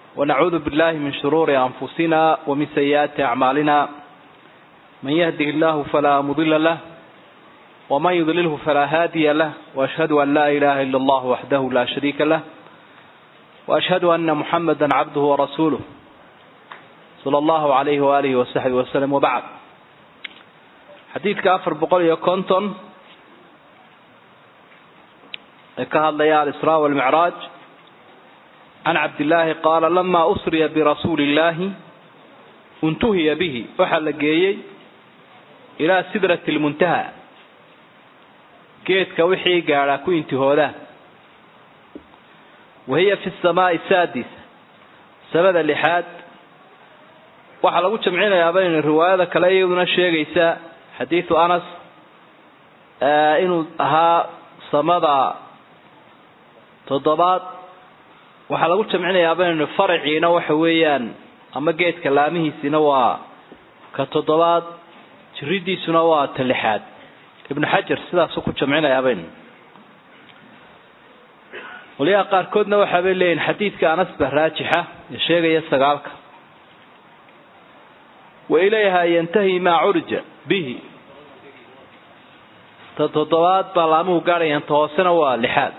ونعوذ بالله من شرور أنفسنا ومن سيئات أعمالنا من يهده الله فلا مضل له ومن يضلله فلا هادي له وأشهد أن لا إله إلا الله وحده لا شريك له وأشهد أن محمدا عبده ورسوله صلى الله عليه وآله وصحبه وسلم وبعد xadiidka afar boqol iyo konton ee ka hadlaya alisraa walmicraaj can cabdillaahi qaala lamaa usriya birasuuli illaahi untuhiya bihi waxaa la geeyey ilaa sidrati lmuntaha geedka wixii gaadhaa ku intihoodaa wahiya fi samaai saadis samada lixaad waxaa lagu jamcinayaaba in riwaayada kale iyaduna sheegaysa xadiidu anas inuu ahaa samada toddobaad waxaa lagu jamcinayaaba in faraciina waxa weeyaan ama geedka laamihiisina waa ka toddobaad jiridiisuna waa ta lixaad ibnu xajar sidaasuu ku jamcinayaaban waliyaha qaarkoodna waxaabay leeyihin xadiidka anas ba raajixa ee sheegaya sagaalka wa ilayha yantahi maa curja bihi ta toddobaad baa laamuhu gaadhayaan ta hoosena waa lixaad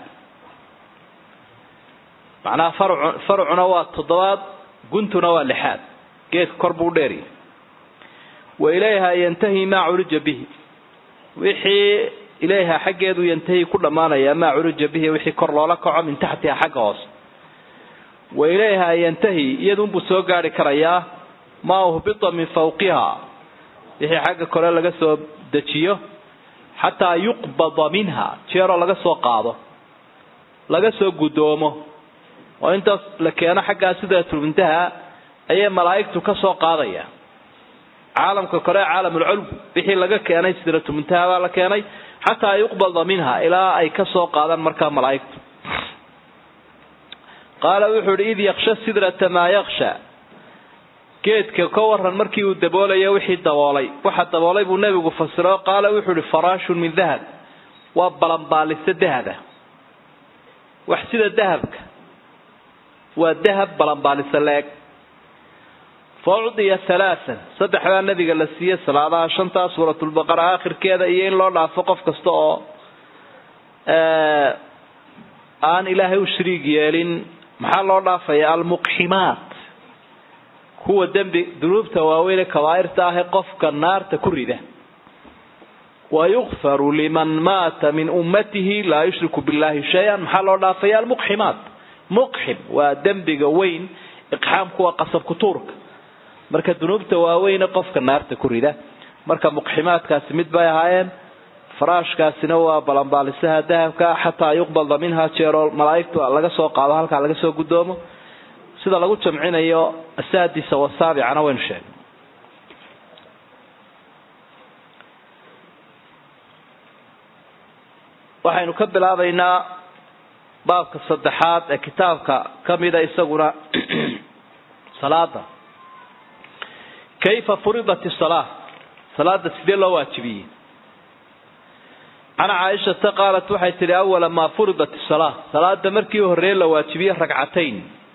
macnaha farcu farcuna waa toddobaad guntuna waa lixaad geedka kor buu dheeriya wa ilayha yantahi maa curija bihi wixii ilayha xaggeedu yantahi ku dhammaanaya maa curija bihi wixii kor loola kaco min taxtiha xagga hoose wa ilayha yantahi iyadunbuu soo gaari karayaa maa uhbita min fawqiha wixii xagga kore laga soo dejiyo xataa yuqbada minha jeeroo laga soo qaado laga soo guddoomo oo intaas la keeno xaggaa sidraatulmuntaha ayay malaa'igtu ka soo qaadaya caalamka kore caalamulculw wixii laga keenay sidraatulmuntaha baa la keenay xataa yuqbada minha ilaa ay ka soo qaadaan markaa malaa'igtu qaala wuxuu ihi id yaksha sidrata maa yaksha geedka ka waran markii uu daboolaya wixii daboolay waxa daboolay buu nebigu fasiro qaala wuxuu ihi faraashun min dahab waa balanbaaliso dahaba wax sida dahabka waa dahab balanbaaliso la-eg fa ucdiya halaaan saddex baa nabiga la siiyey salaadaha shantaa suuratulbaqara aakhirkeeda iyo in loo dhaafo qof kasta oo aan ilaahay u shariig yeelin maxaa loo dhaafaya almuqximaat kuwa dembi dunuubta waaweyne kabaa'irta ah ee qofka naarta ku rida wayukfaru liman maata min ummatihi laa yushriku billahi shay-an maxaa loo dhaafaya almuqximaat muqxim waa dembiga weyn iqxaamku waa qasabku tuurka marka dunuubta waaweyne qofka naarta ku rida marka muqximaadkaasi mid bay ahaayeen faraashkaasina waa balanbaalisaha dahabka xataa yuqbada minha jeeroo malaaigtu laga soo qaado halkaa laga soo guddoomo sida lagu jamcinayo asaadisa wasaabicana waynu sheegnay waxaynu ka bilaabaynaa baabka saddexaad ee kitaabka kamida isaguna salaada kayfa furidat salaa salaada sidee loo waajibiyey can caaishata qaalat waxay tihi awala maa furidat salaa salaada markii horreeye la waajibiyey ragcatayn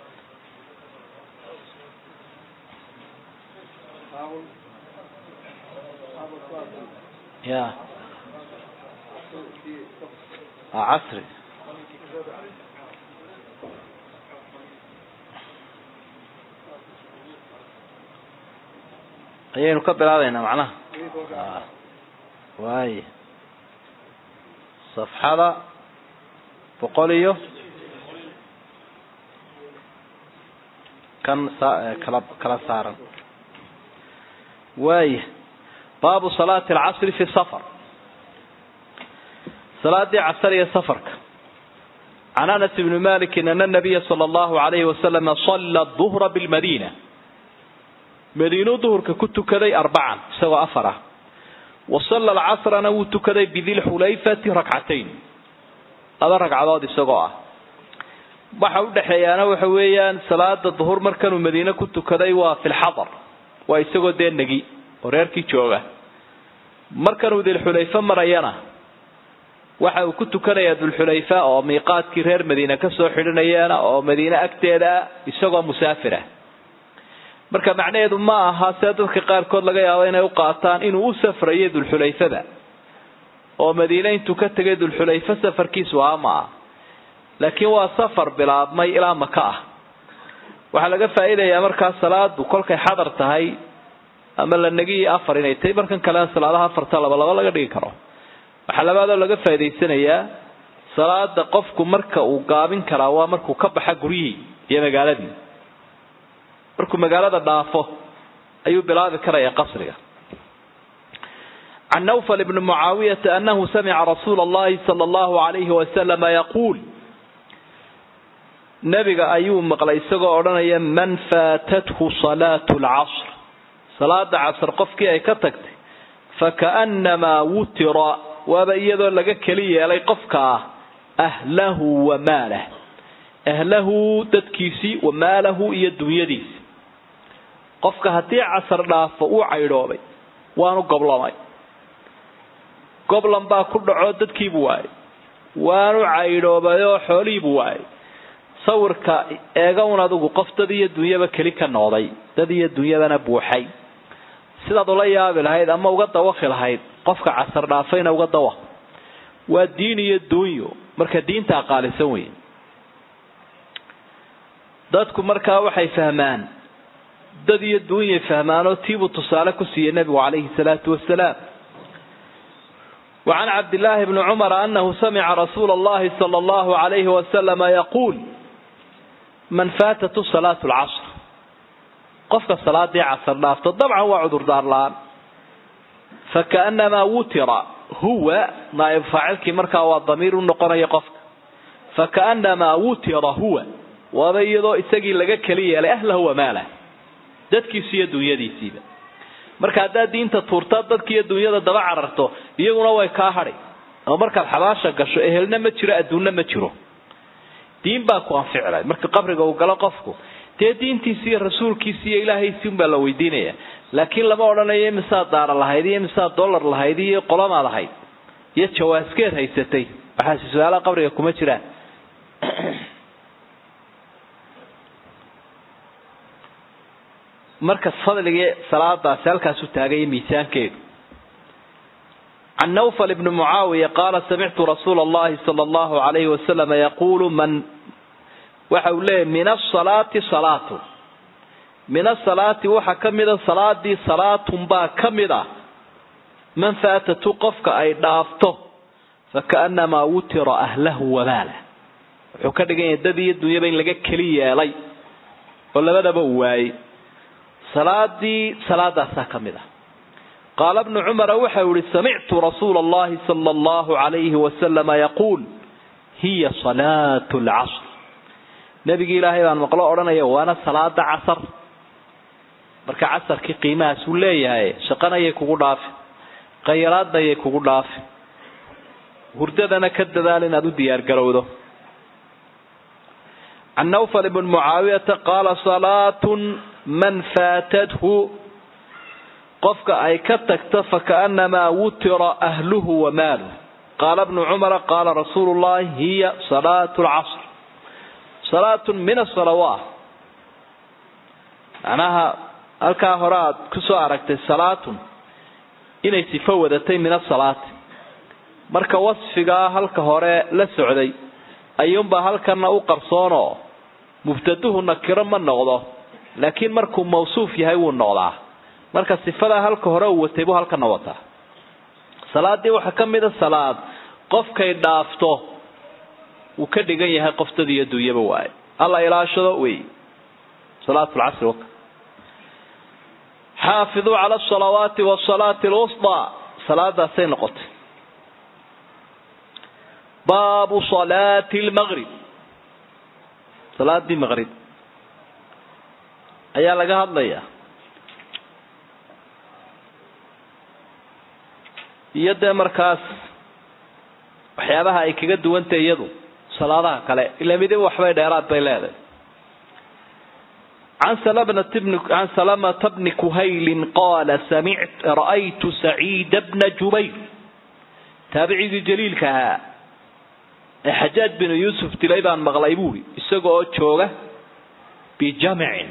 ya casri ayaynu ka bilaabaynaa macnaha waay safxada boqol iyo kan kala kala saaran waaya baabu salaati alcasri fi safar salaadii casar iyo safarka can anas bni malikin ana nabiya sala allahu alayhi wasalama salla duhra bilmadiina madiinuu duhurka ku tukaday arbacan isagoo afar ah wa salla alcasrana wuu tukaday bidilxulayfati rakcatayn laba ragcadood isagoo ah waxa udhexeeyaana waxa weeyaan salaada duhur markanuu madiine ku tukaday waa fi lxadar waa isagoo dee negi oo reerkii jooga markanuu dilxulayfe marayana waxa uu ku tukanayaa dulxulayfa oo miiqaadkii reer madiine kasoo xidhanayeena oo madiine agteeda isagoo musaafir ah marka macnaheedu ma aha see dadka qaarkood laga yaabo inay u qaataan inuu u safrayo dulxulayfada oo madiine intuu ka tegay dulxulayfa safarkiisu aha ma ah laakiin waa safar bilaabmay ilaa maka ah waxaa laga faa'iidayaa markaa salaadu kolkay xadar tahay ama la negiyi afar inay tahay markan kalena salaadaha afarta laba laba laga dhigi karo waxaa labaadoo laga faa'idaysanayaa salaada qofku marka uu gaabin karaa waa markuu ka baxa guryihii iyo magaaladii markuu magaalada dhaafo ayuu bilaabi karaya qasriga can nawfal ibni mucaawiyata anahu samica rasuula allahi sala allahu alayhi wasalama yaquul nabiga ayuu maqlay isagoo odhanaya man faatathu salaatu lcasr salaada casr qofkii ay ka tagtay fakaannamaa wutira waaba iyadoo laga keli yeelay qofkaa ahlahu wa maalah ahlahu dadkiisii wa maalahu iyo dunyadiisi qofka haddii casar dhaafo uu caydhoobay waanu goblamay goblan baa ku dhaco dadkiibu waayay waanu caydhoobay oo xoolihiibu waayay sawirka eega un adigu qof dad iyo dunyaba keli ka noqday dad iyo dunyadana buuxay sidaad ula yaabi lahayd ama uga dawaqi lahayd qofka casar dhaafayna uga dawaq waa diin iyo duunyo marka diinta aqaalisan weyn dadku markaa waxay fahmaan dad iyo duunyay fahmaanoo tiibuu tusaale ku siiyey nebigu calayhi salaatu wasalaam وعن عبد الله بن عمر أنه سمع رسول الله صلى الله عليه وسلم يقول من فاتت صلاة العصر قفك الصلاة دي عصر لافت طبعا هو عذر دار الآن فكأنما وتر هو نائب فاعلك مركا والضمير النقر يقفك فكأنما وتر هو وبيضو إساقي لغا كليا لأهله وماله دادكي سيدو يدي سيبا marka haddaad diinta tuurtaa dadkiiyo dunyada daba cararto iyaguna way kaa hadhay ama markaad xabaasha gasho ehelna ma jiro adduunna ma jiro diin baa ku anficilay marka qabriga uu galo qofku dee diintiisi iyo rasuulkiisi iyo ilaahaysi unbaa la weydiinaya laakiin lama odhanayo imisaad daara lahayd iyo imisaad dollar lahayd iyo qolamaad ahayd iyo jawaaskeed haysatay waxaasi su-aalaha qabriga kuma jiraan marka fadligii salaadaasi halkaasu taagaya miisaankeedu can nawfal ibni mucaawiya qaala samictu rasuula allahi sala allahu alayhi wasalama yaquulu man waxa uu leeyahy min asalaati salaatun min asalaati waxaa ka mida salaadii salaatun baa ka mid ah man faatatu qofka ay dhaafto fakaannamaa wutira ahlahu wamaalah wuxuu ka dhigan yahay dad iyo dunyaba in laga keli yeelay oo labadaba uu waayey salaadii salaadaasaa ka mid ah qaala bnu cumara waxa uu yihi samictu rasuula allahi sala allahu alayhi wasalama yaquul hiya salaatu lcasr nebigii ilaahay baan maqlo odhanaya waana salaada casar marka casarkii qiimahaas uu leeyahay shaqanayay kugu dhaafi khayraadnayay kugu dhaafi hurdadana ka dadaal inaad u diyaargarowdo can nawfal ibn mucaawiyata qaala salaatun man faatathu qofka ay ka tagto fakaannamaa wutira ahluhu wa maaluh qaala bnu cumara qaala rasuulu llahi hiya salaatu lcasr salaatun min asalawaat macnaha halkaa hore aad kusoo aragtay salaatun inay sifo wadatay min asalaati marka wasfigaa halka hore la socday ayuunbaa halkana u qarsoonoo mubtaduhu nakiro ma noqdo laakiin markuu mawsuuf yahay wuu noqdaa marka sifadaa halka hore uu watay buu halkana wataa salaadii waxaa ka mida salaad qofkay dhaafto wuu ka dhigan yahay qoftad iyo dunyaba waaye alla ilaashado wey salaatulcasri waka xaafiduu cala asalawaati wasalaati alwusطaa salaadaasay noqotay baabu salaati lmaqrib salaadii maqrib ayaa laga hadlayaa iyo dee markaas waxyaabaha ay kaga duwantay iyadu salaadaha kale ila midiba waxbay dheeraad bay leedahay can can salamata bni kuhaylin qaala samict ra'aytu saciida bna jubayr taabicigii jaliilka ahaa ee xajaaj binu yuusuf dilay baan maqlay buuri isaga oo jooga bijamcin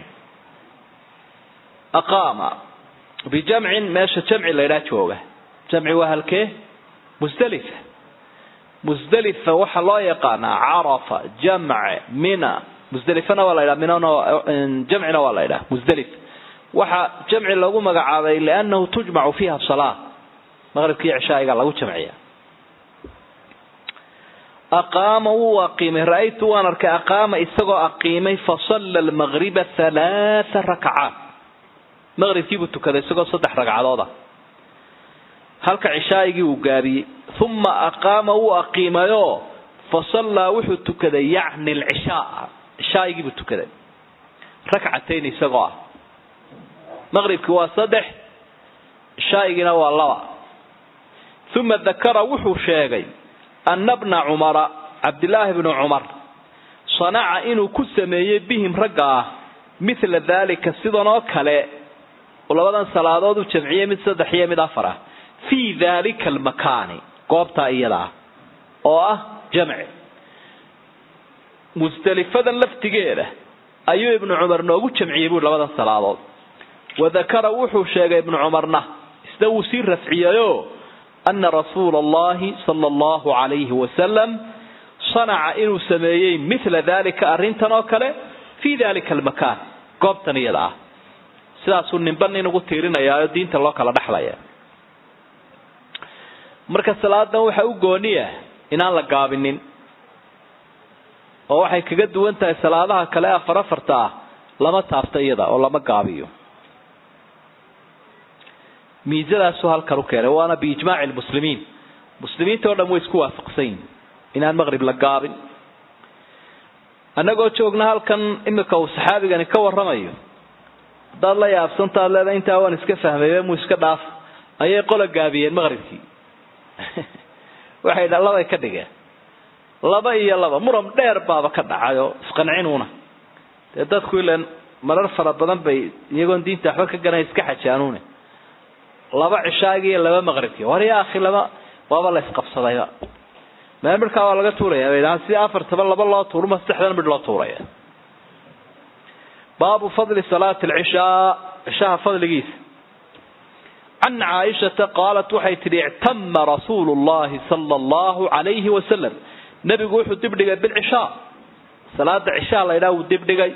aqaama bijamcin meesha jamci laydhaa jooga jamci waa halkee musdalifa musdalifa waxaa loo yaqaanaa carafa jamce mina musdelifana waa la ydhaha minana jamcina waa la ydhaha musdelif waxaa jamci lagu magacaabay liannahu tujmacu fiiha salaa maqribkii cishaa'iga lagu jamciya aqaama wuu aqiimay ra-aytu waan arkay aqaama isagoo aqiimay fasalla almaqriba halaatha rakcaat maqribkiibuu tukaday isagoo saddex ragcadooda halka cishaa'igii uu gaabiyey uma aqaama wuu aqiimayoo fasallaa wuxuu tukaday yacni alcishaa cishaa'igiibuu tukaday rakcatayn isagoo ah maqribkii waa saddex cishaa'igiina waa laba uma dakara wuxuu sheegay ana bna cumara cabdilaahi bnu cumar sanaca inuu ku sameeyey bihim ragga ah mithla daalika sidan oo kale labadan salaadood u jamciyey mid saddex iyo mid afar ah fii daalika almakaani goobtaa iyada ah oo ah jamci musdelifadan laftigeeda ayuu ibnu cumar noogu jamciyey buui labadan salaadood wadakara wuxuu sheegay ibnu cumarna isna wuu sii rafciyeyo ana rasuula allahi sala allahu calayhi wasalam sanaca inuu sameeyey mithla dalika arrintan oo kale fii dalika almakaan goobtan iyada ah sidaasuu ninba nin ugu tiirinayaayo diinta loo kala dhexlaya marka salaadan waxaa u gooniya inaan la gaabinin oo waxay kaga duwan tahay salaadaha kale afar afarta ah lama taabto iyada oo lama gaabiyo miisadaasuu halkan u keenay waana biijmaaci lmuslimiin muslimiinta o dhan way isku waafaqsan yihin inaan maqrib la gaabin annagoo joogna halkan imika uu saxaabigani ka warramayo haddaad la yaabsantaad leeda intaa waan iska fahmaybe muu iska dhaaf ayay qola gaabiyeen maqribkii waxay dha labay ka dhigeen laba iyo laba muran dheer baaba ka dhacayoo isqancinuuna dee dadku ilan marar fara badan bay iyagoon diinta waxba ka garanay iska xajaanuune laba cishaagi iyo laba maqribkii war ya akhi laba waaba la isqabsadayba mee midhkaa waa laga tuuraya bay dhahaan si afartaba laba loo tuurma saddexdan midh loo tuuraya baabu fadli salaati alcishaa cishaha fadligiisa can caaishata qaalat waxay tidhi ictama rasuulu llahi sala allahu calayhi wasalam nebigu wuxuu dibdhigay bilcishaa salaada cishaa la ydhaha wuu dibdhigay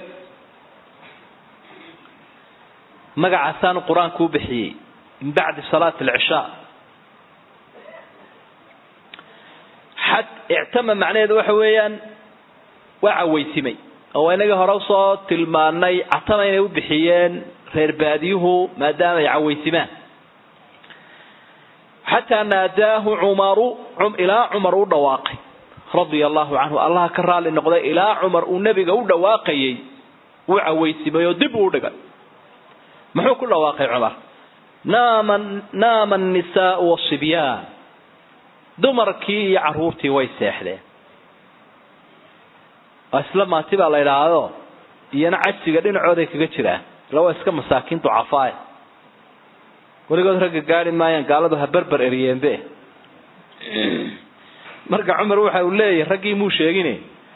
magacaasaanu qur-aanku u bixiyey min bacdi salaati alcishaa xad ictama macnaheedu waxa weeyaan waa cawaysimay oo inagii hore usoo tilmaanay catama inay u bixiyeen reer baadiyuhu maadaama ay cawaysimaan xataa naadaahu cumaru ilaa cumar u dhawaaqay radia allahu canhu allaha ka raali noqday ilaa cumar uu nebiga u dhawaaqayay wuu cawaysimay oo dib uu dhigay muxuu ku dhawaaqay cumar naama naama annisaau wasibyaan dumarkii iyo caruurtii way seexdeen waa isla maati baa la idhaahdo iyana cajsiga dhinacooday kaga jiraan ila waa iska masaakiin ducafaaya weligood ragga gaari maayaan gaaladu ha berber eriyeenbe marka cumar waxa uu leeyahay raggii muu sheegine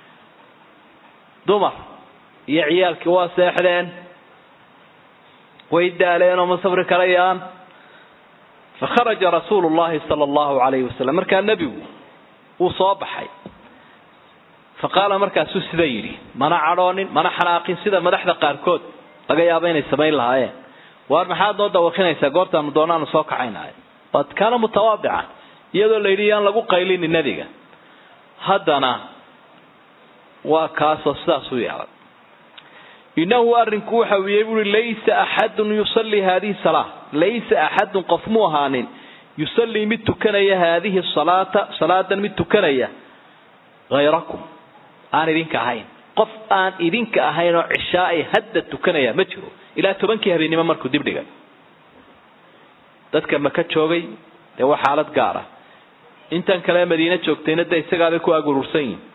dumar iyo ciyaalkii waa seexdeen way daaleen oo ma safri karayaan fakharaja rasuulu llahi sala allahu calayhi wasalam markaa nebigu wuu soo baxay fa qaala markaasuu sida yidhi mana cadhoonin mana xanaaqin sida madaxda qaarkood laga yaabo inay samayn lahaayeen waar maxaad noo dawakinaysaa goortaanu doonaanu soo kacaynaayo waad kaana mutawaadican iyadoo la yidhi yaan lagu qaylini nebiga haddana waa kaasoo sidaas u yeelay inahu arrinku waxa uu yahay buui laysa axadun yusallii haadihi salaa laysa axadun qof mu ahaanin yusallii mid tukanaya haadihi salaata salaadan mid tukanaya hayrakum aan idinka ahayn qof aan idinka ahayn oo cishaai hadda tukanaya ma jiro ilaa tobankii habeennimo markuu dibdhigay dadka maka joogay dee waa xaalad gaar ah intan kale madiine joogtayna de isagaabay ku agurursan yihin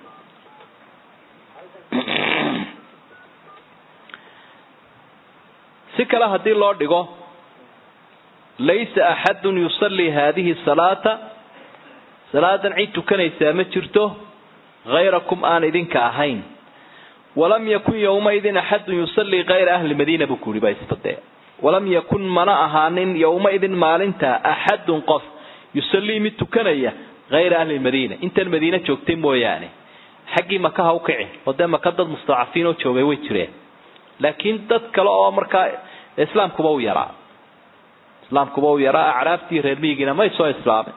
si kale haddii loo dhigo laysa axadun yusallii haadihi salaata salaadan cid tukanaysaa ma jirto hayrakum aan idinka ahayn walam yakun yowmaidin axadun yusallii kayra ahli madiina buu ku yihi baa isbadee walam yakun mana ahaanin yowmaidin maalinta axadun qof yusallii mid tukanaya hayra ahli madiina intan madiine joogtay mooyaane xaggii maka ha u kici oo dee maka dad mustadacafiin oo joogay way jireen laakiin dad kale oo markaa islaamkuba u yaraa islaamkuba u yaraa acraaftii reer miyigiina may soo islaamin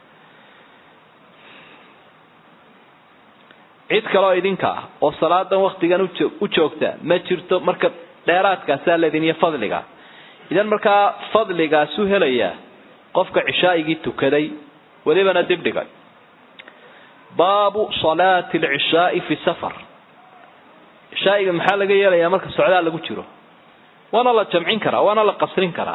cid kaleoo idinka ah oo salaadan waktigan u joogta ma jirto marka dheeraadkaasaa leedin iyo fadliga idan markaa fadligaasu helayaa qofka cishaa'igii tukaday welibana dib dhigay baabu salaati alcishaai fi safar cishaa'iga maxaa laga yeelayaa marka socdaal lagu jiro waana la jamcin karaa waana la qasrin karaa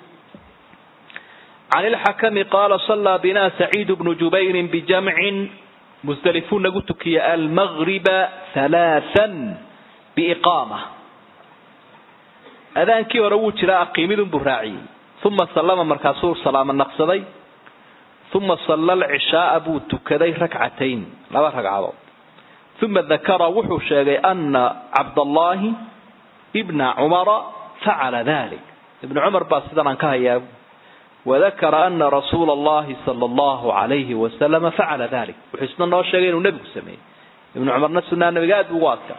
can ilxakami qaala sallaa bina saciid bnu jubayrin bijamcin musdalifuu nagu tukiya almagriba halaathan biiqaama adaankii hore wuu jiraa aqiimidun buu raaciyey uma sallama markaasuu salaamo naqsaday uma salla alcishaaa buu tukaday rakcatayn laba ragcadood uma dakara wuxuu sheegay ana cabdallaahi ibna cumara facala dalik ibnu cumar baa sidan aan ka hayaa wadakara ana rasuula allahi sala allahu alayhi wasalama facala dalik wuxuu isna noo sheegay inuu nebigu sameeyey ibnu cumarna sunaa nabiga aad buu ugu adkaa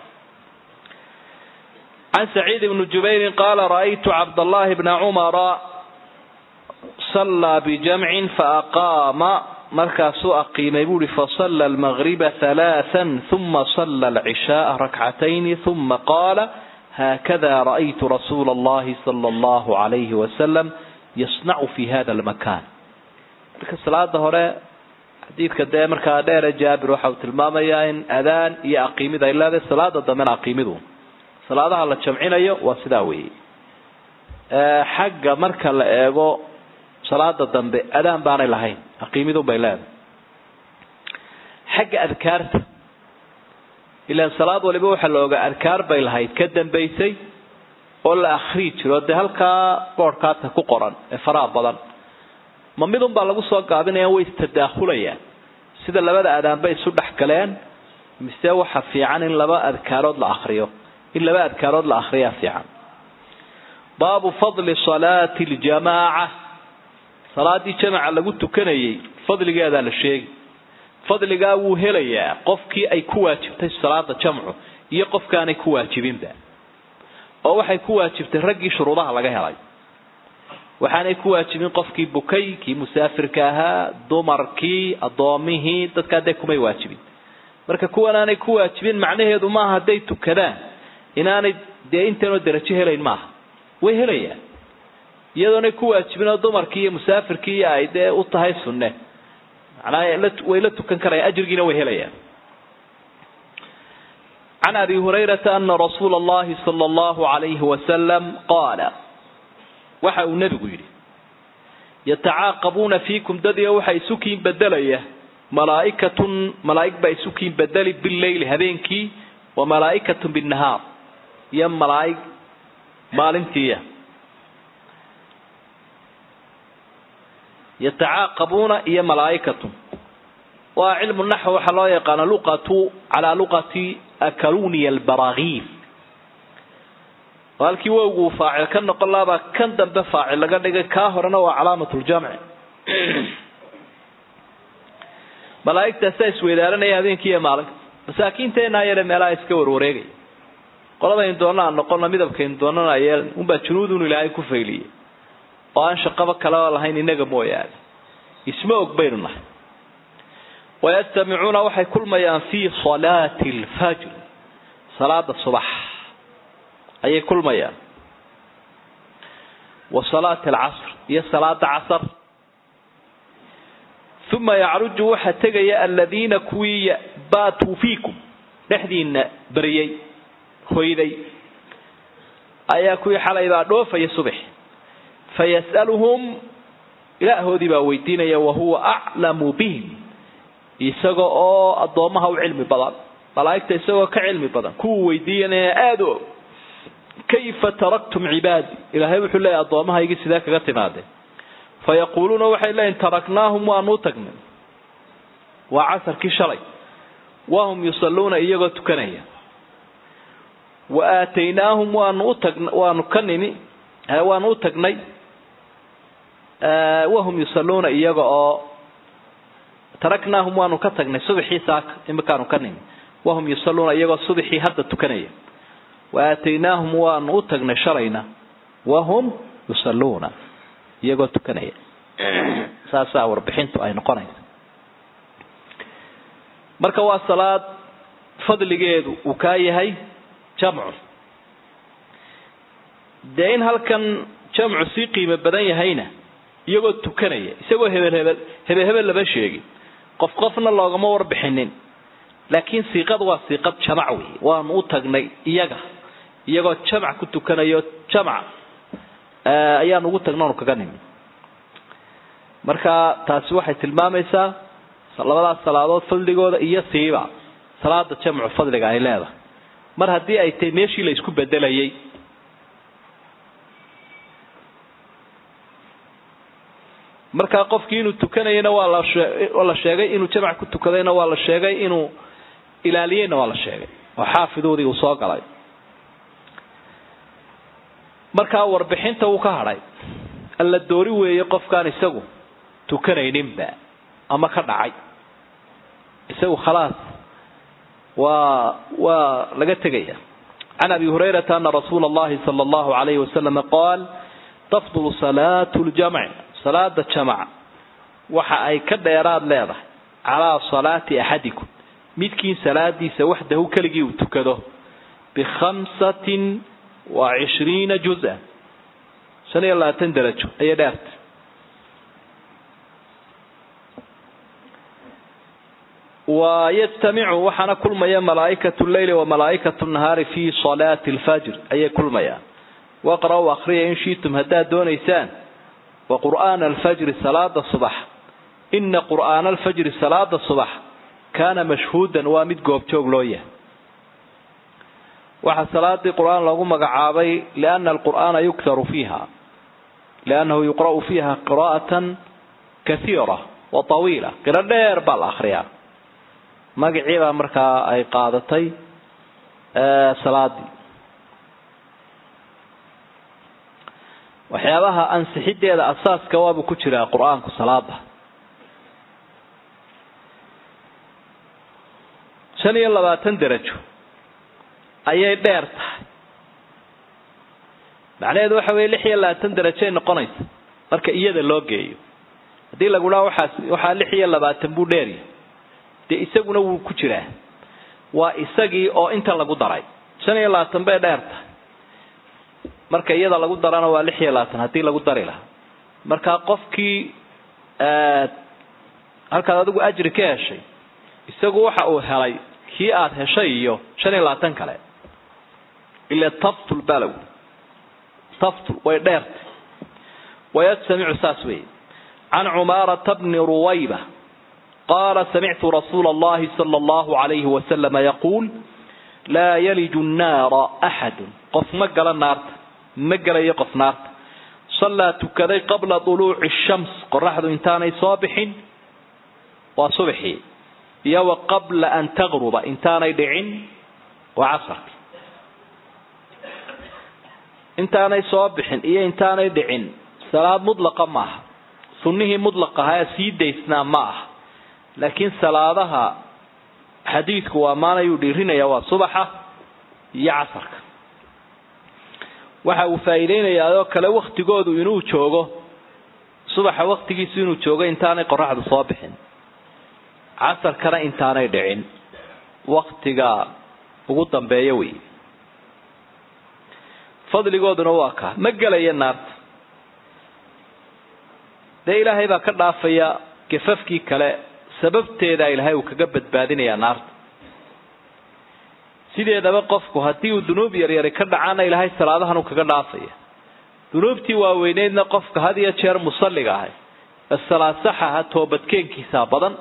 can saciid ibni jubayrin qaala ra'aytu cabdallahi bna cumara sallaa bijamcin faaqaama markaasuu aqiimay buuhi fasalla almagriba halaathan uma salla alcishaaa rakcatayni uma qaala haakada ra'aytu rasuula allahi sala allahu alayhi wasalam yasnacu fi hada almakan marka salaada hore xadiidka dee markaa dheere jaabir waxa uu tilmaamayaa in adaan iyo aqiimid ay leedahay salaada dambena aqiimidu salaadaha la jamcinayo waa sidaa weeye xagga marka la eego salaada dambe adaan baanay lahayn aqiimidun bay leedahay xagga adkaarta ilaan salaad waliba waxaa la ogaa adkaar bay lahayd ka dambaysay oo la akrii jiro dee halkaa boodhkaata ku qoran ee faraha badan ma midun baa lagu soo gaabinaya way istadaahulayaan sida labada adaanba isu dhex galeen mise waxa fiican in laba adkaarood la akriyo in laba adkaarood la akriyaa fiican baabu fadli salaati ljamaaca salaadii jamaca lagu tukanayay fadligeedaa la sheegi fadligaa wuu helayaa qofkii ay ku waajibtay salaada jamcu iyo qofkaanay ku waajibinba oo waxay ku waajibtay raggii shuruudaha laga helay waxaanay ku waajibin qofkii bukay kii musaafirka ahaa dumarkii addoomihii dadkaa dee kumay waajibin marka kuwan aanay ku waajibin macnaheedu maaha hadday tukadaan inaanay dee intaanoo derajo helayn maaha way helayaan iyadoonay ku waajibin oo dumarkii iyo musaafirkii ay dee u tahay sunne macnaha way la tukan karayaan ajrigiina way helayaan can abi hurayrata ana rasuula allahi sala allahu alayhi wasalam qaala waxa uu nebigu yidhi yatacaaqabuuna fiikum dadiyo waxa isu kiin bedelaya malaa'ikatun malaa'ig baa isu kiin bedeli bileyli habeenkii wa malaa'ikatun binnahaar iyo malaa'ig maalintiiya yatacaaqabuuna iyo malaa'ikatun waa cilmu naxw waxaa loo yaqaana luqatu calaa luqati akaluniya albaraagiif oo halkii wowgu faacil ka noqon lahabaa kan dambe faacil laga dhigay kaa horena waa calaamat ljamci malaa'igtaasaa isweydaaranaya habeenkii iyo maalinka masaakiinteenaa yare meelaha iska warwareegaya qoladaynu doona aan noqono midabkaynu doonana ayeel unbaa junuudun ilaahay ku fayliyay oo aan shaqaba kaleba lahayn inaga mooyaane isma og baynu nahay wayastamicuuna waxay kulmayaan fii salaati alfajr salaada subax ayay kulmayaan wa salaati alcasr iyo salaada casar uma yacruju waxaa tegaya aladiina kuwii baatuu fiikum dhexdiina beriyey hoyday ayaa kuwii xalay baa dhoofaya subax fayas'aluhum ilaahoodii baa weydiinaya wahuwa aclamu bihim isaga oo addoomaha u cilmi badan malaa'igta isagoo ka cilmi badan kuwuu weydiiyanaya aada u og kayfa taraktum cibaadi ilaahay wuxuu leeyahy addoomahaygii sidee kaga timaadeen fayaquuluuna waxay leeyihin taraknaahum waanuu tagnay waa casarkii shalay wahum yusalluuna iyagoo tukanaya wa aataynaahum waanu utag waanu ka nimi waanu u tagnay wahum yusalluuna iyaga oo taraknaahum waanu ka tagnay subaxii saaka imikaanu ka nimi wahum yusalluuna iyagoo subaxii hadda tukanaya wa aataynaahum waanu u tagnay shalayna wahum yusalluuna iyagoo tukanaya saasaa warbixintu ay noqonaysa marka waa salaad fadligeedu uu kaa yahay jamcu dee in halkan jamcu sii qiimo badan yahayna iyagoo tukanaya isagoo hebel hebel hebel hebel lama sheegin qof qofna loogama warbixinin laakiin siiqad waa siiqad jamac wey waanu u tagnay iyaga iyagoo jamac ku tukanayo jamac ayaan ugu tagna onu kaga nimi marka taasi waxay tilmaamaysaa labadaas salaadood fadligooda iyo siiba salaada jamcu fadliga ay leedahay mar haddii ay tahay meeshii la isku bedelayay markaa qofkii inuu tukanayana waa lawaa la sheegay inuu jamac ku tukadayna waa la sheegay inuu ilaaliyeyna waa la sheegay oo xaafidoodii uu soo galay markaa warbixinta wuu ka hadhay alla doori weeye qofkaan isagu tukanayninba ama ka dhacay isagu khalaas waa waa laga tegaya can abi hurayrata ana rasuula allahi sala allahu alayhi wasalama qaal tafdulu salaatu ljamci salaada jamac waxa ay ka dheeraad leedahay calaa salaati axadikum midkiin salaadiisa waxdahu keligii uu tukado bikhamsatin wa cishriina juz-a shan iyo labaatan darajo ayay dheerta wa yajtamicu waxaana kulmaya malaaikatu leyli wa malaaikatu nahaari fi salaati lfajr ayay kulmayaan waqra-u akriya in shiitum haddaad doonaysaan wa qur'aana alfajri salaada subax ina qur'aana alfajri salaada subax kaana mashhuudan waa mid goobjoog loo yahay waxaa salaadii qur-aan loogu magacaabay liana alqur'aana yuktaru fiiha liannahu yuqra'u fiiha qira'atan kaiira wa tawiila qiro dheer baa la akriyaa magacii baa markaa ay qaadatay salaadii waxyaabaha ansixideeda asaaska waabuu ku jiraa qur-aanku salaada shan iyo labaatan derajo ayay dheer tahay macnaheedu waxa weye lix iyo labaatan derajoay noqonaysa marka iyada loo geeyo haddii lagu dhaha waxaas waxaa lix iyo labaatan buu dheeryahay dee isaguna wuu ku jiraa waa isagii oo inta lagu daray shan iyo labaatan bay dheer tahay marka iyada lagu darana waa lix iyo labaatan haddii lagu dari lahaa marka qofkii halkaad adigu ajri ka heshay isagu waxa uu helay kii aada heshay iyo shan iyo labaatan kale ila taftul balow taftul way dheertay wayajtamicu saas weeye can cumaarata bni ruwayba qaala samictu rasuula allahi sala allahu alayhi wasalama yaquul laa yaliju nnaara axadun qof ma gala naarta ma gelayo qof naarta sallaa tukaday qabla duluuci shams qoraxdu intaanay soo bixin waa subaxii iyo wa qabla an taqruba intaanay dhicin waa casarki intaanay soo bixin iyo intaanay dhicin salaad mudlaqa maaha sunnihii mudlaq ahaa sii daysnaa ma aha laakiin salaadaha xadiidku waa maanayuu dhiirinaya waa subaxa iyo casarka waxa uu faa'iideynayaa oo kale waktigoodu inuu joogo subaxa waktigiisu inuu joogo intaanay qoraxdu soo bixin casarkana intaanay dhicin waktiga ugu dambeeya wey fadligooduna waa kaa ma gelaya naarta dee ilaahay baa ka dhaafaya gafafkii kale sababteeda ilaahay uu kaga badbaadinayaa naarta sideedaba qofku haddii uu dunuub yaryari ka dhacaana ilaahay salaadahan uu kaga dhaafaya dunuubtii waaweyneydna qofka had iyo jeer musalliga ahay salaasaxaha toobadkeenkiisaa badan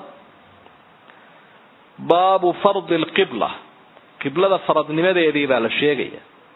baabu fardi lqibla qiblada faradnimadeedii baa la sheegaya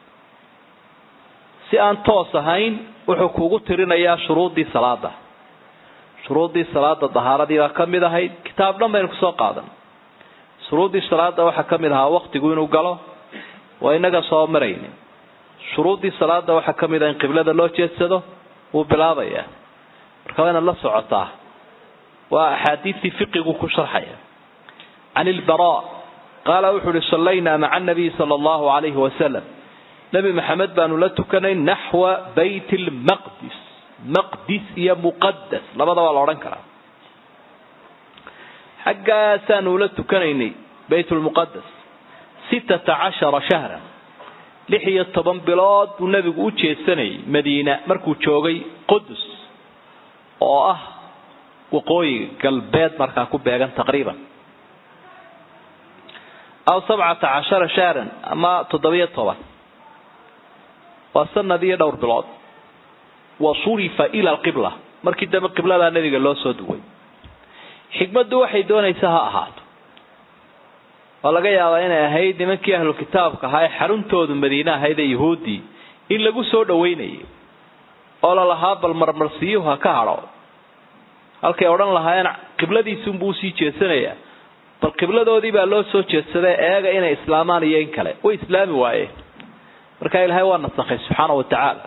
si aan toos ahayn wuxuu kugu tirinayaa shuruuddii salaada shuruuddii salaada dahaaradii baa ka mid ahayd kitaab dhan baynu kusoo qaadan shuruuddii salaada waxaa ka mid ahaa waktigu inuu galo waa inaga soo maraynin shuruuddii salaada waxaa ka mid ah in qiblada loo jeedsado wuu bilaabayaa marka waa inaad la socotaa waa axaadiistii fiqigu ku sharxaya can ilbara qaala wuxuu uhi sallaynaa maca anabiyi sala allahu calayhi wasalam nebi maxamed baanu la tukanay naxwa bayt lmaqdis maqdis iyo muqadas labada waa la odhan karaa xaggaasaanu ula tukanaynay bayt lmuqadas sittata cashara shahran lix iyo toban bilood buu nebigu u jeedsanayay madiina markuu joogay qudus oo ah waqooyiga galbeed markaa ku beegan taqriiban aw sabcata cashara shahran ama toddobiyo toban waa sanad iyo dhowr bilood wa surifa ila alqibla markii dambe qibladaa nebiga loo soo duway xikmaddu waxay doonaysa ha ahaato waa laga yaabaa inay ahayd nimankii ahlu kitaabka ahaa ee xaruntoodu madiine ahayd ee yahuuddii in lagu soo dhaweynayay oo lalahaa bal marmarsiyuhu ha ka hadho halkay odhan lahaayeen qibladiisunbuu usii jeedsanayaa bal qibladoodii baa loo soo jeedsaday eega inay islaamaan iyo in kale way islaami waayeen marka ilaahay waa nasakhay subxaana wa tacaala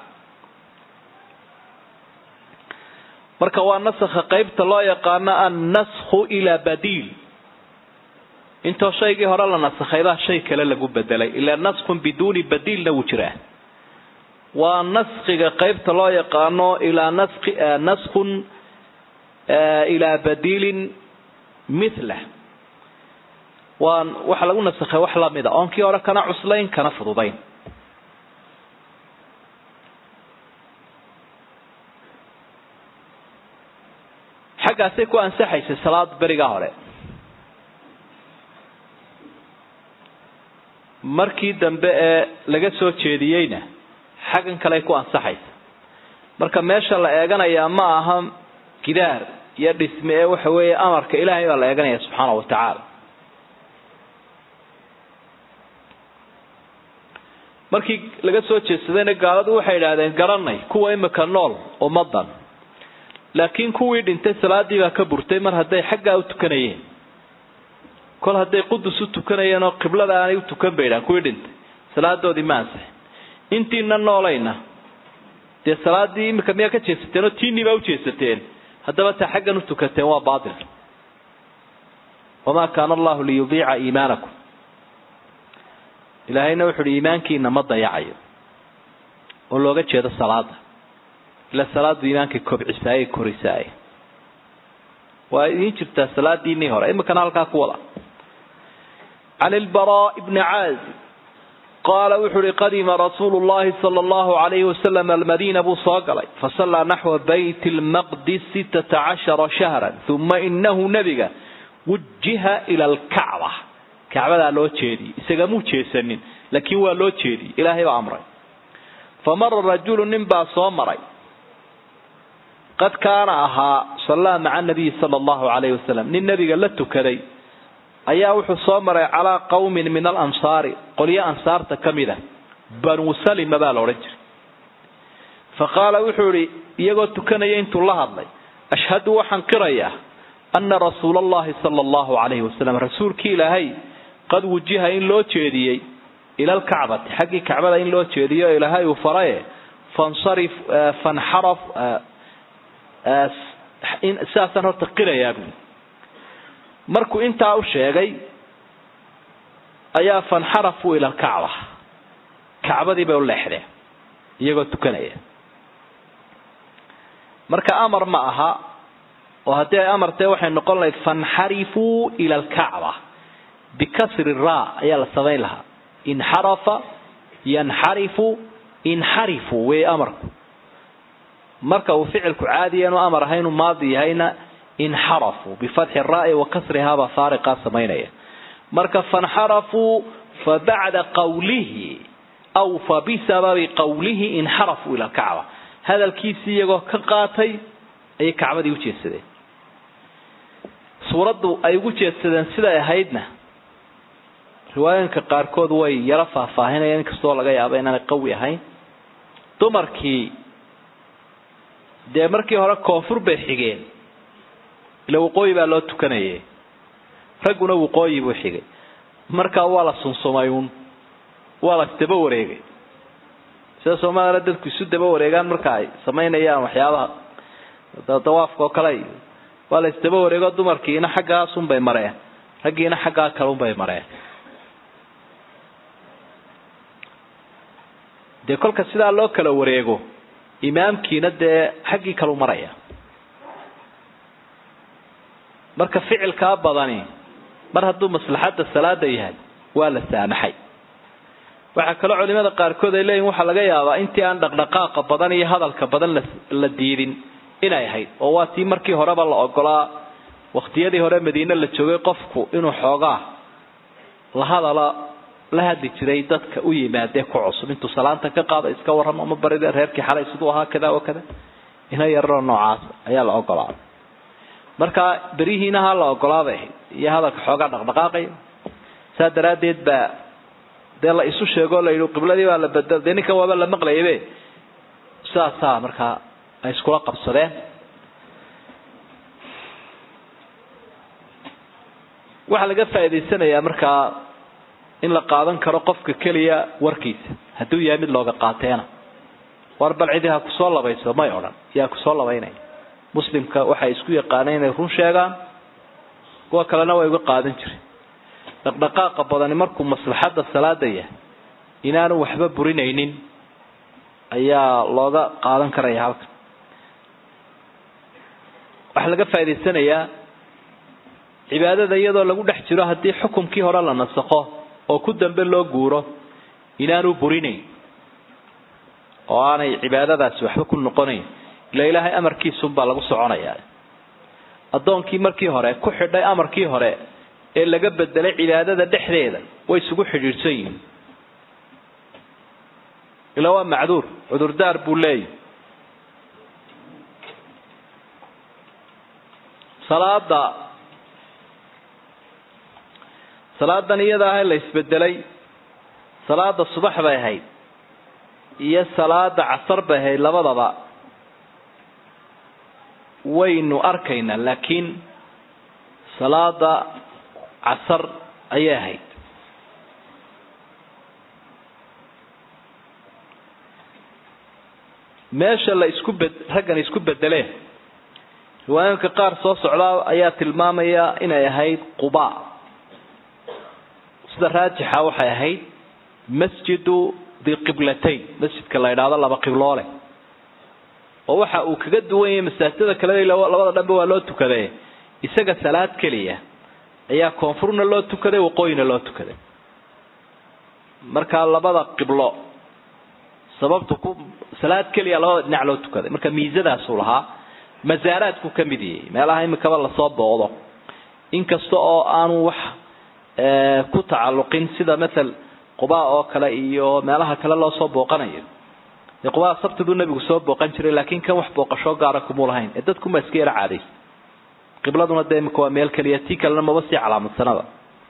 marka waa nasakha qaybta loo yaqaano annasku ilaa badiil intoo shaygii hore la nasakhay baa shay kale lagu bedelay ilaa naskun biduuni badiilna wuu jiraa waa naskiga qaybta loo yaqaano ilaa naski naskun ilaa badiilin mithlah waa waxa lagu nasakhay wax lamida oon kii hore kana cuslayn kana fududayn xaggaasay ku ansaxaysay salaad berigaa hore markii dambe ee laga soo jeediyeyna xaggan kaley ku ansaxaysa marka meesha la eeganayaa ma aha gidaar iyo dhisme ee waxa weeye amarka ilaahay baa la eeganaya subxaana wa tacaala markii laga soo jeedsadayna gaaladu waxay idhaahdeen garanay kuwa imika nool ummadan laakiin kuwii dhintay salaadii baa ka burtay mar hadday xaggaa u tukanayeen kol hadday qudus u tukanayeen oo qiblada aanay u tukan baydhaan kuwii dhintay salaadoodii ma ansixin intiina noolayna dee salaadii imika miyaa ka jeesateen oo tiinii baa u jeesateen haddaba taa xaggan u tukateen waa baatil wamaa kaana allahu liyudiica iimaanakum ilaahayna wuxu uhi iimaankiina ma dayacayo oo looga jeedo salaada ila salaadu iimaankay kobcisaaye korisaaye waa idiin jirtaa salaadiinii hore imikana halkaa ku wada can ilbaraa bni caazib qaala wuxu uhi qadima rasuulu llahi sala allahu alayhi wasalam almadiina buu soo galay fasallaa naxwa bayt lmaqdis sittata cashara shahran uma inahu nebiga wujiha ila alkacba kacbadaa loo jeediyey isagamuu jeesanin laakiin waa loo jeediyey ilaahay baa amray famara rajulu nin baa soo maray qad kaana ahaa sallaa maca nabiyi sala allahu calayhi wasalam nin nebiga la tukaday ayaa wuxuu soo maray calaa qawmin min alansaari qolyo ansaarta ka mid a banuu salima baa la odhan jiray fa qaala wuxuu idhi iyagoo tukanaya intuu la hadlay ashhadu waxaan qirayaa ana rasuula allahi sala allahu calayhi wasalam rasuulkii ilaahay qad wujiha in loo jeediyey ila alkacbati xaggii kacbada in loo jeediyo ilaahay uu faraye fansarif fanxaraf sidaasaan horta qirayaa buui markuu intaa u sheegay ayaa fanxarafuu ila alkacba kacbadii bay u leexdeen iyagoo tukanaya marka amar ma aha oo haddii ay amartee waxay noqon lahayd fanxarifuu ila alkacba bikasri ra ayaa la samayn lahaa inxarafa yanxarifu inxarifu wey amarku marka uu ficilku caadiya inuu amar ahay inuu maadi yahayna inxarafuu bifatxi raai wa kasrihaabaa faariqaa samaynaya marka fanxarafuu fabacda qawlihi aw fa bisababi qawlihi inxarafuu ila alkacba hadalkiisii iyagoo ka qaatay ayay kacbadii u jeedsadeen suuraddu ay ugu jeedsadeen siday ahaydna riwaayooyinka qaarkood way yaro faahfaahinayaan inkastoo laga yaabo inaanay qawi ahayn dumarkii dee markii hore koonfur bay xigeen ila waqooyi baa loo tukanayay ragguna waqooyi buu xigay markaa waa la sunsumay uun waa la isdaba wareegay sida soomaalila dadku isu daba wareegaan marka ay samaynayaan waxyaabaha dawaafka oo kale iyo waa la isdaba wareego dumarkiina xaggaasunbay mareen raggiina xaggaa kalunbay mareen dee kolka sidaa loo kala wareego imaamkiina dee xaggii kalu maraya marka ficilkaa badani mar hadduu maslaxadda salaada yahay waa la saamaxay waxaa kaloo culimada qaarkood ay leeyihin waxaa laga yaabaa intii aan dhaqdhaqaaqa badan iyo hadalka badan la diidin inay ahayd oo waa tii markii horeba la ogolaa waqtiyadii hore madiine la joogay qofku inuu xoogaa la hadala la hadli jiray dadka u yimaadee ku cusub intuu salaanta ka qaado iska warramo ama barida reerkii xalay siduu ahaa kada o kada ina yararoo noocaas ayaa la ogolaaday marka berihiina ha la ogolaabay ahayd iyo hadalka xoogaa dhaqdhaqaaqaya saa daraaddeed baa dee la isu sheegoo la yidhi qibladii baa la bedel dee ninkan waaba la maqlayabe saasaa markaa ay iskula qabsadeen waxaa laga faa'idaysanayaa markaa in la qaadan karo qofka keliya warkiisa hadduu yahay mid looga qaateena war bal cidi ha kusoo labayso may odhan yaa kusoo labaynaya muslimka waxay isku yaqaaneen inay run sheegaan kuwa kalena way uga qaadan jireen dhaqdhaqaaqa badani markuu maslaxadda salaada yahay inaanu waxba burinaynin ayaa looga qaadan karaya halkan waxaa laga faa'idaysanayaa cibaadada iyadoo lagu dhex jiro haddii xukumkii hore la nasakho oo ku dambe loo guuro inaanu burinayn oo aanay cibaadadaasi waxba ku noqonayn ila ilaahay amarkiisunbaa lagu soconayaa addoonkii markii hore ku xidhay amarkii hore ee laga bedelay cibaadada dhexdeeda way isugu xidhiidhsan yihiin ila waa macduur cudurdaar buu leeyahy salaada salaadan iyada ah la isbedelay salaada subax bay ahayd iyo salaada casar bay ahayd labadaba waynu arkaynaa laakiin salaada casar ayay ahayd meesha la isku bed raggan isku bedeleen riwaayooyinka qaar soo socdaa ayaa tilmaamaya inay ahayd quba sida raajixa waxay ahayd masjidu diqiblatayn masjidka la idhaahdo laba qibloole oo waxa uu kaga duwan yahay masaajidada kale labada dhanbe waa loo tukade isaga salaad keliya ayaa koonfurna loo tukaday waqooyina loo tukaday markaa labada qiblo sababtu ku salaad keliya labada dhinac loo tukaday marka miisadaasuu lahaa masaaraadku ka mid yahay meelaha imikaba lasoo booqdo inkasta oo aanu wax ku tacalluqin sida matal qubaa oo kale iyo meelaha kale loo soo booqanayo dee qubaa sabtiduu nebigu soo booqan jiray laakiin kan wax booqashoo gaara kumuu lahayn ee dadkuma iska yara caadaysa qibladuna dee imika waa meel keliya tii kalena maba sii calaamadsanada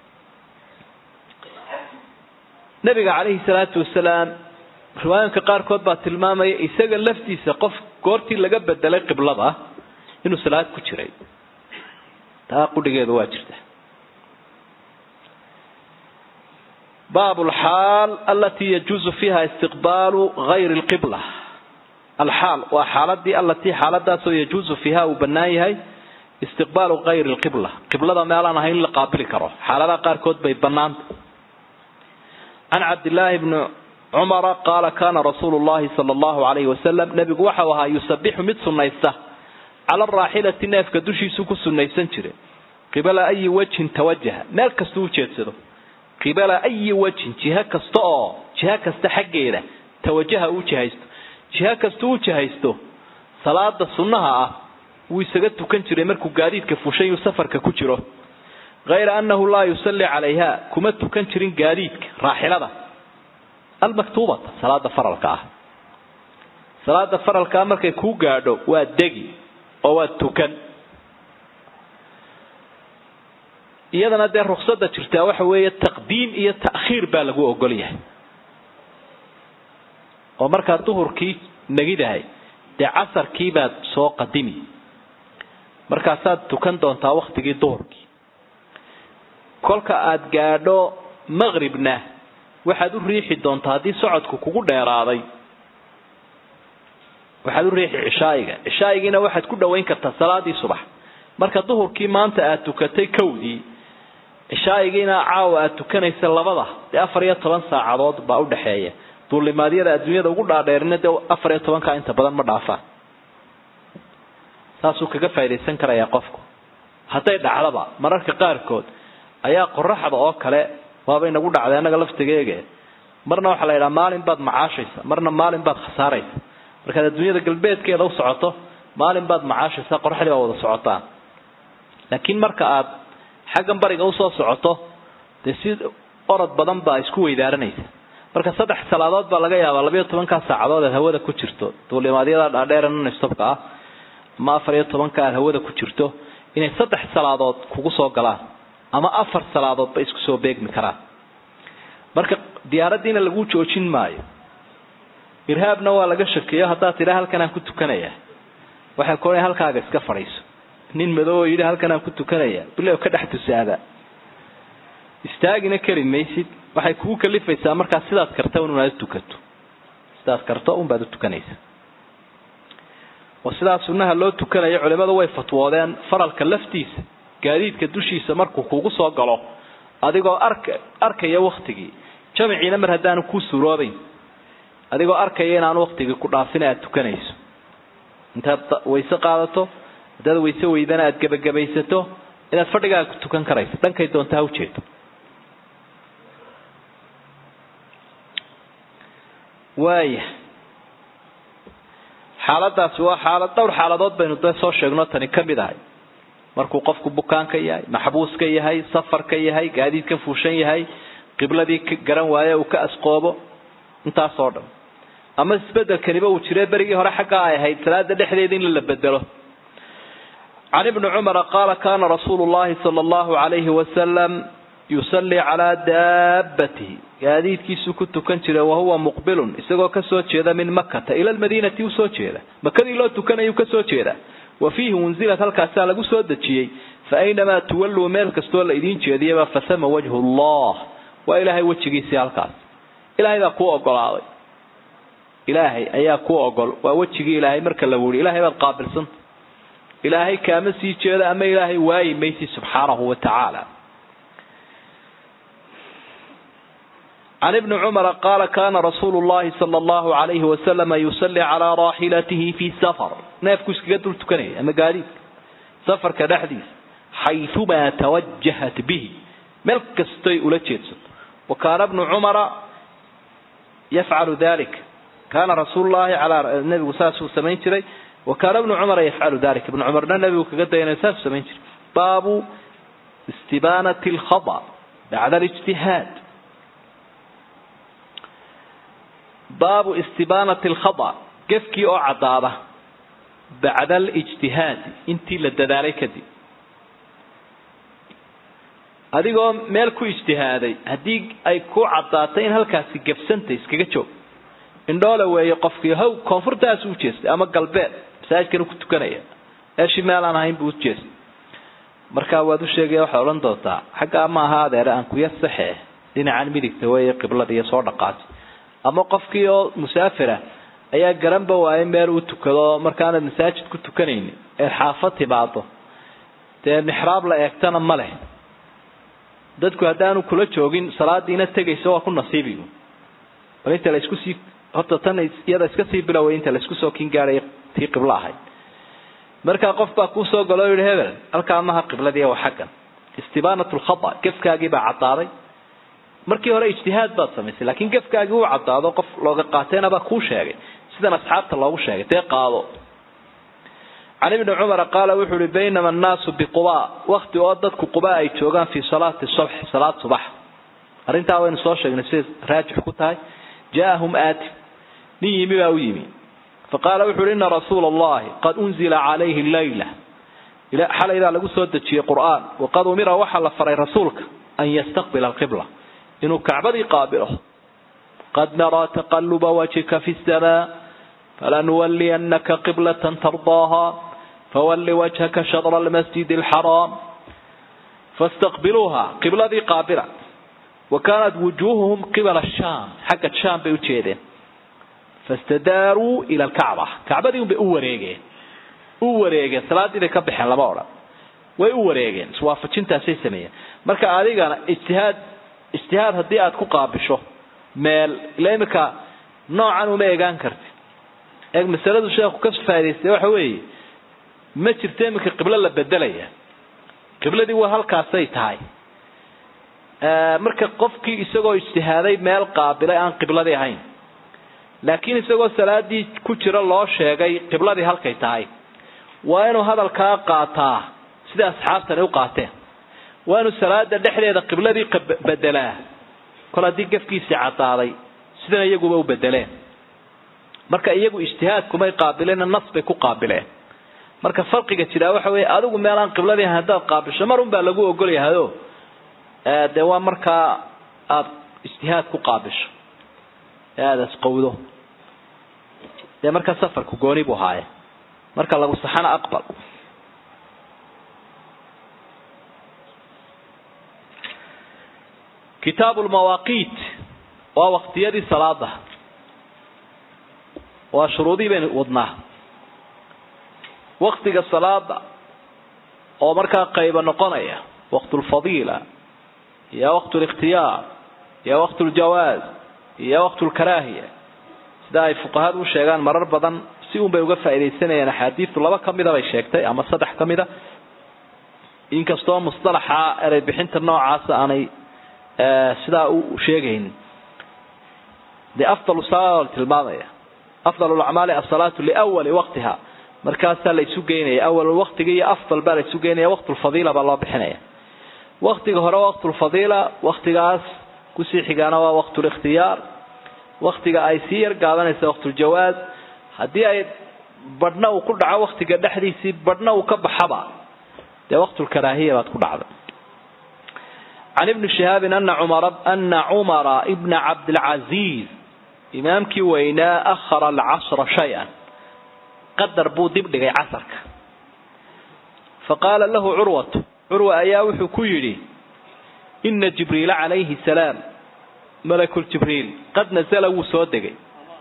nabiga calayhi salaatu wasalaam riwaayooyinka qaarkood baa tilmaamaya isaga laftiisa qof goortii laga bedelay qiblada inuu salaad ku jiray taa qudhigeedu waa jirta bab alxaal alatii yajuuzu fiiha istiqbaalu gayri lqibla alxaal waa xaaladii alatii xaaladaasoo yajuuzu fiiha uu bannaan yahay istiqbaalu gayri lqibla qiblada meelaan ahayn in la qaabili karo xaaladaha qaarkood bay bannaanta can cabdillaahi bni cumara qaala kaana rasuulu llahi sala allahu alayhi wasalam nebigu waxau ahaa yusabixu mid sunnaysta cala araaxilati neefka dushiisu ku sunnaysan jiray qibala ayi wajhin tawajaha meel kastuu ujeedsado qibala ayi wajhin jiho kasta oo jiho kasta xaggeeda tawajaha uu jihaysto jiho kasta uu jihaysto salaada sunnaha ah wuu isaga tukan jiray markuu gaadiidka fushay uu safarka ku jiro hayra annahu laa yusalli calayha kuma tukan jirin gaadiidka raaxilada almaktuubata salaada faralka ah salaada faralkaa markay kuu gaadho waa degi oo waa tukan iyadana dee ruksada jirtaa waxa weeye taqdiim iyo ta'khiir baa lagu ogol yahay oo markaa duhurkii nagidahay dee casarkii baad soo qadimi markaasaad tukan doontaa waktigii duhurkii kolka aada gaadho maqribna waxaad u riixi doontaa haddii socodku kugu dheeraaday waxaad u riixi cishaa'iga cishaa'igiina waxaad ku dhowayn kartaa salaadii subax marka duhurkii maanta aad tukatay kowdii cishaa'igiina caawa aad tukanaysa labada dee afar iyo toban saacadood baa udhaxeeya duulimaadyada adduunyada ugu dhaadheerina dee afar iyo tobankaa inta badan ma dhaafaan saasuu kaga faa'idaysan karayaa qofku hadday dhacdaba mararka qaarkood ayaa qoraxda oo kale waaba inagu dhacday annaga laftigeege marna waxaa la yidhaha maalin baad macaashaysa marna maalin baad khasaaraysa markaad adduunyada galbeedkeeda u socoto maalin baad macaashaysa qoraxdii baa wada socotaan laakiin marka aad xaggan bariga usoo socoto dee si orod badan baa isku weydaaranaysa marka saddex salaadood baa laga yaabaa labayo tobankaa saacadood aad hawada ku jirto duulimaadyada dhaadheera nonstopka ah ama afar iyo tobanka aad hawada ku jirto inay saddex salaadood kugu soo galaan ama afar salaadood ba isku soo beegmi karaan marka diyaaraddiina lagu joojin maayo irhaabna waa laga shakeeyo haddaad tidhaa halkan aan ku tukanaya waxay ku odhan halkaaga iska fadhiiso nin madow oo yidhi halkan aan ku tukanaya bilow ka dhex tusaada istaagina kari maysid waxay kugu kalifaysaa markaa sidaad karta un inaad utukato sidaad karto unbaad u tukanaysa oo sidaa sunnaha loo tukanayo culimmadu way fatwoodeen faralka laftiisa gaadiidka dushiisa markuu kugu soo galo adigoo arka arkaya waktigii jamiciina mar haddaanu ku suroobayn adigoo arkaya inaanu waktigii ku dhaafin aad tukanayso intaad wayse qaadato haddaad wayse weydana aad gebagabaysato inaad fadhigaaga ku tukan karayso dhankay doonta ha ujeedo waaya xaaladaasi waa xaalad dhowr xaaladood baynu dee soo sheegno tani ka mid ahay markuu qofku bukaanka yahay maxbuuska yahay safarka yahay gaadiidka fuushan yahay qibladii ka garan waaye uu ka asqoobo intaasoo dhan ama isbedelkaniba uu jire berigii hore xaggaa ay ahayd salaada dhexdeeda in la bedelo can ibni cumara qaala kana rasuulu llahi sala allahu alayhi wasalam yusallii calaa daabatihi gaadiidkiisuu ku tukan jiray wahuwa muqbilun isagoo kasoo jeeda min makata ila lmadiinati usoo jeeda makadii loo tukanayuu kasoo jeeda wa fiihi unzilat halkaasaa lagu soo dejiyey fa aynamaa tuwalluu meel kastoo la idiin jeediyaba fasama wajhu llah waa ilaahay wejigiisii halkaas ilaahay baa kuu ogolaaday ilaahay ayaa kuu ogol waa wejigii ilaahay marka la wuri ilahay baad qaabilsanta ilaahay kaama sii jeeda ama ilaahay waayi maysi subxaanahu wa tacaala can ibni cumara qaala kana rasuulu llahi sala allahu alayhi wasalama yusalli calaa raaxilatihi fi safar neefku iskaga dul tukanaya ama gaadiidka safarka dhexdiisa xayumaa tawajahat bihi meel kastoy ula jeedsato wa kaana bnu cumara yafcalu dalik kaana rasuulu llahi alaa nebigu saasuu samayn jiray wa kaana bnu cumara yafcalu dalik ibnu cumarna nebigu kaga dayanay saasuu samayn jiray baabu istibaanati alkhada bacda alijtihaad baabu istibaanati alkhada gefkii oo caddaada bacda alijtihaadi intii la dadaalay kadib adigoo meel ku ijtihaaday haddii ay ku caddaatay in halkaasi gefsanta iskaga joog indhoole weeye qofkii haw koonfurtaas u jeestay ama galbeed masaajidkan ku tukanaya meeshii meel aan ahayn buu ujeestay markaa waad u sheegaya waxaad odhan doontaa xaggaa ma aha adeere aan kuya saxe dhinacan midigta weeye qiblada iyo soo dhaqaasi ama qofkii oo musaafira ayaa garanba waayay meel uu tukado markaanad masaajid ku tukanaynin ee xaafad timaado dee mixraab la eegtana ma leh dadku haddaanu kula joogin salaadiina tegaysa waa ku nasiibigu bal inta laisku sii horta tan iyada iska sii biloway inta laisku soo kin gaadhay tii qiblo ahayd markaa qof baa kuusoo galo o yihi hebel halkaa maha qibladii waa xaggan istibaanat lkhada gefkaagii baa caddaaday markii hore ijtihaad baad samaysay laakiin gefkaagii uu caddaado qof looga qaateenabaa kuu sheegay sidan asxaabta loogu sheegay dee qaado can ibni cumara qaala wuxuu uhi baynama annaasu biquba wakti oo dadku quba ay joogaan fii salaati subx salaad subax arrintaa waynu soo sheegnay siday raajix ku tahay jaaahum aatif nin yimi baa u yimi faqaala wuxu uhi ina rasuula allahi qad unzila calayhi leyla xalay baa lagu soo dejiyey qur'aan waqad umira waxaa la faray rasuulka an yastaqbila alqibla inuu kacbadii qaabilo qad naraa taqaluba wajhika fi samaa falanuwaliyanaka qiblatan tardaaha fawalli wajhaka shadra almasjid alxaraam fastaqbiluuha qibladii qaabila wa kaanat wujuuhuhum qibala shaam xagga shaam bay ujeedeen fastadaaruu ila alkacba kacbadii unbay u wareegeen u wareegeen salaadii bay ka baxeen lama odhan way u wareegeen iswaafajintaasay sameeyeen marka adigana ijtihaad ijtihaad haddii aad ku qaabisho meel ila imika noocan uma egaan karti eeg masaladu sheekhu ka faa'idaystay waxa weeye ma jirto iminka qiblo la bedelaya qibladii waa halkaasay tahay marka qofkii isagoo ijtihaaday meel qaabilay aan qibladii ahayn laakiin isagoo salaadii ku jira loo sheegay qibladii halkay tahay waa inuu hadalkaa qaataa sida asxaabtani u qaateen waa inuu salaada dhexdeeda qibladii bedelaa kol haddii gafkiisii cadaaday sidana iyaguba u bedeleen marka iyagu ijtihaadkumay qaabileen nas bay ku qaabileen marka farqiga jiraa waxa weeye adigu meelaan qibladii ahayn haddaad qaabisho mar un baa lagu ogol yahado dee waa markaa aada ijtihaad ku qaabisho ee aada isqowdo dee markaa safarku gooni buu haaye marka lagu saxana aqbal kitaabu lmawaaqiit waa waqtiyadii salaada waa shuruudii baynu wadnaa waktiga salaada oo markaa qayba noqonaya waqt lfadiila iyo waqt likhtiyaar iyo waqt ljawaaz iyo waqt lkaraahiya sida ay fuqahadu u sheegaan marar badan si un bay uga faaidaysanayaan axaadiistu laba kamida bay sheegtay ama saddex ka mida inkastoo mustalaxa erey bixinta noocaasa aanay sidaa u sheegaynin dee afdal sala tilmaamaya afdal lacmaali asalaatu liwali waqtiha markaasaa la isu geynaya awal waqtiga iyo afdal baa la isu geynaya waqtulfadiila baa loo bixinaya waqtiga hore waqtulfadiila waqtigaas kusii xigaana waa waqtulikhtiyaar waqtiga ay sii yar gaabanaysa waqtuljawaaz haddii ay badhna uu ku dhaco waqtiga dhexdiisii badhna uu ka baxaba dee waqtulkaraahiya baad ku dhacda can ibni shihaabin ana cumara ana cumara ibna cabdilcaziiz imaamkii weynaa akhara alcashra shay-an qadar buu dib dhigay casarka fa qaala lahu curwatu curwa ayaa wuxuu ku yidhi ina jibriila calayhi salaam malakuljibriil qad nasala wuu soo degay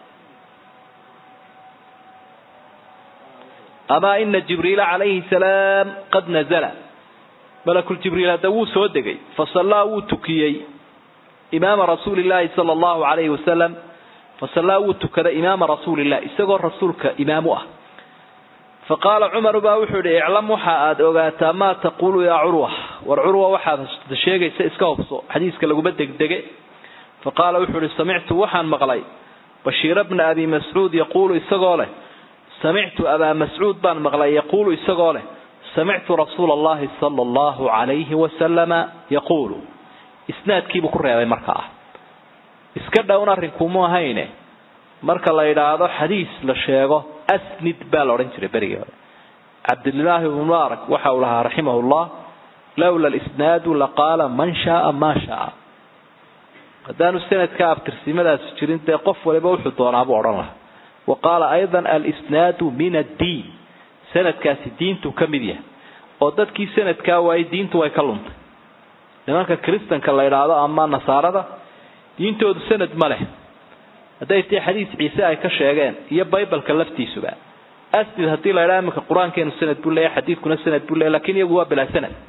amaa ina jibriila calayhi salaam qad nazala malakuljibriil hadda wuu soo degay fasallaa wuu tukiyey imaama rasuuli llaahi sala allahu calayhi wasalam fasallaa wuu tukaday imaama rasuuliillah isagoo rasuulka imaamu ah faqaala cumaru baa wuxuu yihi iclam waxa aad ogaataa maa taquulu yaa curwa war curwa waxaad sheegaysa iska hubso xadiiska laguma degdege faqaala wuxuu ihi samictu waxaan maqlay bashiira bna abi mascuud yaquulu isagoo leh samictu abaa mascuud baan maqlay yaquulu isagoo leh samictu rasuula allahi sala allahu calayhi wasalama yaquulu isnaadkiibuu ku reebay markaa iska dhown arrinkumu ahayne marka la yidhaahdo xadiis la sheego asnid baa la odhan jiray berigii hore cabdilaahi ibnu mubaarak waxa uu lahaa raximahu llah lowla lisnaadu laqaala man shaaa maa shaa haddaanu sanadka abtirsimadaasi jirin dee qof waliba wuxuu doonaabuu odhan lahaa wa qaala aydan alisnaadu min addiin sanadkaasi diintu ka mid yahay oo dadkii sanadkaa waayey diintu way ka luntay nimanka kristanka la yidhaahdo ama nasaarada diintoodu sanad ma leh hadday tahi xadiis ciise ay ka sheegeen iyo baybalka laftiisuba asnid haddii la ydhaha iminka qur-aankeenu sanad buu leeyahy xadiidkuna sanad buu leeyahy lakin iyagu waa bilaa sanad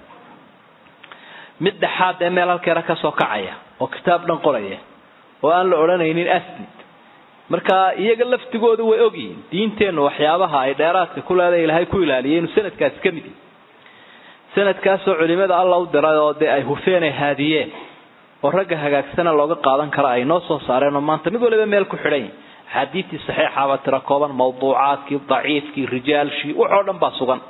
mid dhexaad ee meel halkeera kasoo kacaya oo kitaab dhan qoraya oo aan la odhanaynin asnid marka iyaga laftigoodu way ogyihiin diinteennu waxyaabaha ay dheeraadka ku leedahay ilaahay ku ilaaliyay inuu sanadkaasi ka mid yahy sanadkaasoo culimada alla u diray oo dee ay hufeen ay haadiyeen oo ragga hagaagsana looga qaadan kara ay noo soo saareen oo maanta mid waliba meel ku xidhan yahy axaadiistii saxiixaba tira kooban mawduucaadkii daciifkii rijaalshii waxoo dhan baa sugan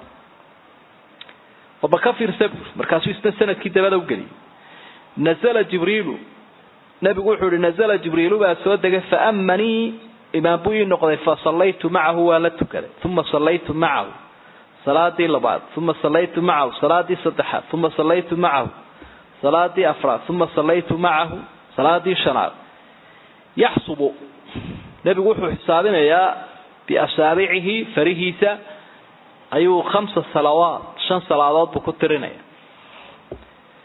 oba ka fiirsa buur markaasuu isna sanadkii dabada ugeliyay nazala jibriilu nabigu wuxuu ihi nazala jibriilu baa soo degay faamanii imaam buu ii noqday fasallaytu macahu waan la tukaday uma sallaytu macahu salaadii labaad uma sallaytu macahu salaadii saddexaad uma sallaytu macahu salaadii afraad uma sallaytu macahu salaadii shanaad yaxsubu nebigu wuxuu xisaabinayaa biasaabicihi farihiisa ayuu khamsa salawaat shan salaadood buu ku tirinaya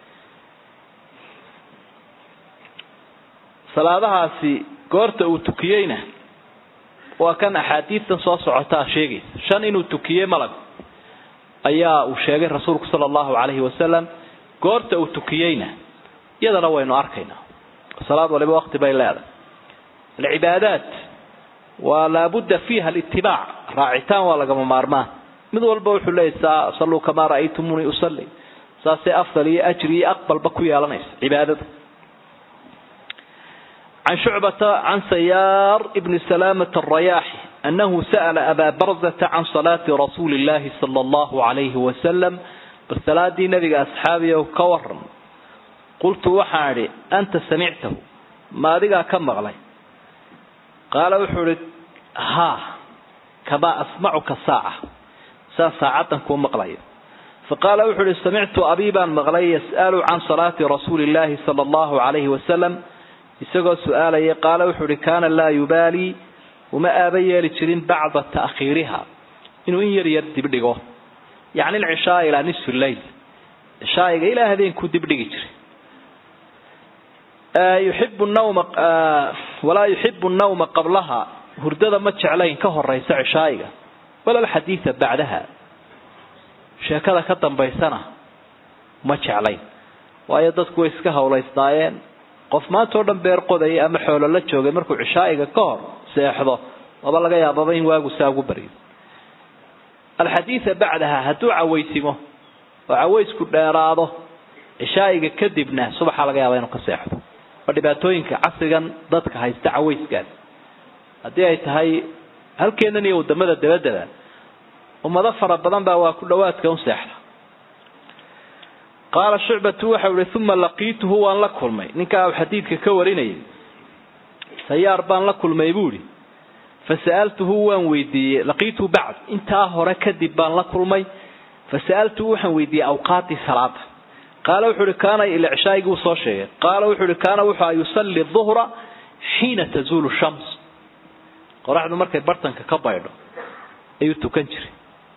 salaadahaasi goorta uu tukiyeyna waa kan axaadiidtan soo socotaa sheegaysa shan inuu tukiyey malag ayaa uu sheegay rasuulku sala allahu calayhi wasalam goorta uu tukiyeyna iyadana waynu arkaynaa salaad waliba waqti bay leedahay alcibaadaat waa laabudda fiiha alitibaac raacitaan waa lagama maarmaan mid walba wuxuu leeyahy salluu kamaa ra'aytumuunii usalli saasay afdal iyo ajri iyo aqbalba ku yeelanaysa cibaadada can shucbata can sayaar ibni salaamata alrayaaxi annahu sa'ala abaa barzata can salaati rasuuli illahi sala allahu calayhi wasalam bal salaadii nabiga asxaabiyow ka waran qultu waxaan idhi anta samictahu ma adigaa ka maqlay qaala wuxuu ihi haa kamaa asmacuka saaca saa saacaddan kuu maqlayo faqaala wuxuu ihi samictu abii baan maqlay yas'alu can salaati rasuuli illaahi sala allahu calayhi wasalam isagoo su-aalaya qaala wuxuu ihi kaana laa yubaalii uma aaba yeeli jirin bacda ta'khiiriha inuu in yar yar dibdhigo yacni alcishaa ilaa nisfi leyl cishaa'iga ilaa habeenkuu dibdhigi jiray yuxibu nawma walaa yuxibu nawma qablaha hurdada ma jeclayn ka horaysa cishaa'iga wala alxadiida bacdaha sheekada ka dambaysana ma jeclayn waayo dadku way iska hawlaysnaayeen qof maanta oo dhan beer qodayay ama xoolo la joogay markuu cishaa'iga ka hor seexdo maba laga yaababa in waagu saa ugu baryo alxadiida bacdaha hadduu cawaysimo oo cawaysku dheeraado cishaa'iga kadibna subaxa laga yaaba inuu ka seexdo waa dhibaatooyinka casrigan dadka haysta cawayskan haddii ay tahay halkeennan iyo wadamada dabadaba ummado fara badan baa waa ku dhawaadka un seexda qaala shucbatu waxau ihi uma laqiituhu waan la kulmay ninkaa uu xadiidka ka warinayay sayaar baan la kulmay buu ihi fasa'altuhu waan weydiiyey laqiituhu bacd intaa hore kadib baan la kulmay fasa'altuhu waxaan weydiiyey awqaatii salaada qaala wuxuu ihi kaana ila cishaaigii uu soo sheegay qaala wuxuu ihi kaana wuxua yusalli duhra xiina tazuulu shams qoraxdu markay bartanka ka baydho ayuu tukan jiray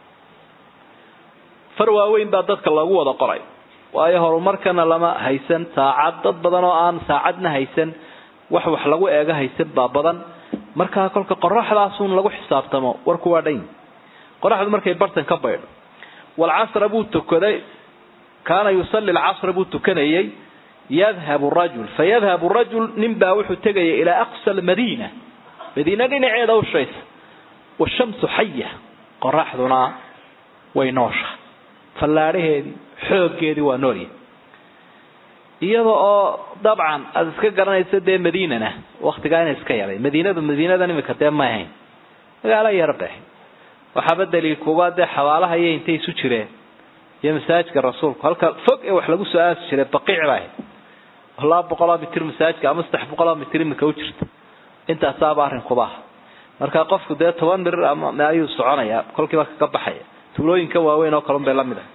far waaweyn baa dadka loogu wada qoray waayo horumarkana lama haysan saacad dad badan oo aan saacadna haysan wax wax lagu eego haysan baa badan markaa kolka qoraxdaasun lagu xisaabtamo warku waa dhan qoraxdu markay bartan ka baydho walcasra buu tukaday kaana yusalli alcasra buu tukanayay yadhabu rajul fayadhabu rajul nin baa wuxuu tegaya ilaa aqsa almadiina madiina dhinaceeda ushaysa washamsu xaya qoraxduna way noosha fallaadhaheedii xooggeedii waa noolya iyada oo dabcan aada iska garanaysa dee madiinana waktigaa ina iska yaray madiinadu madiinadan imika dee ma ahayn magaalo yar bay ahayd waxaaba daliil kuuba dee xabaalaha iyo intay isu jireen iyo masaajidka rasuulku halka fog ee wax lagu soo aasi jiray baqiic ba ahayd oo laba boqoloo mitir masaajidka ama saddex boqoloo mitir imika u jirta intaasaaba arrinkuba ah marka qofku dee toban mirir ama ayuu soconaya kolkiiba kaga baxaya tuulooyinka waaweyn oo kalun bay la mid ah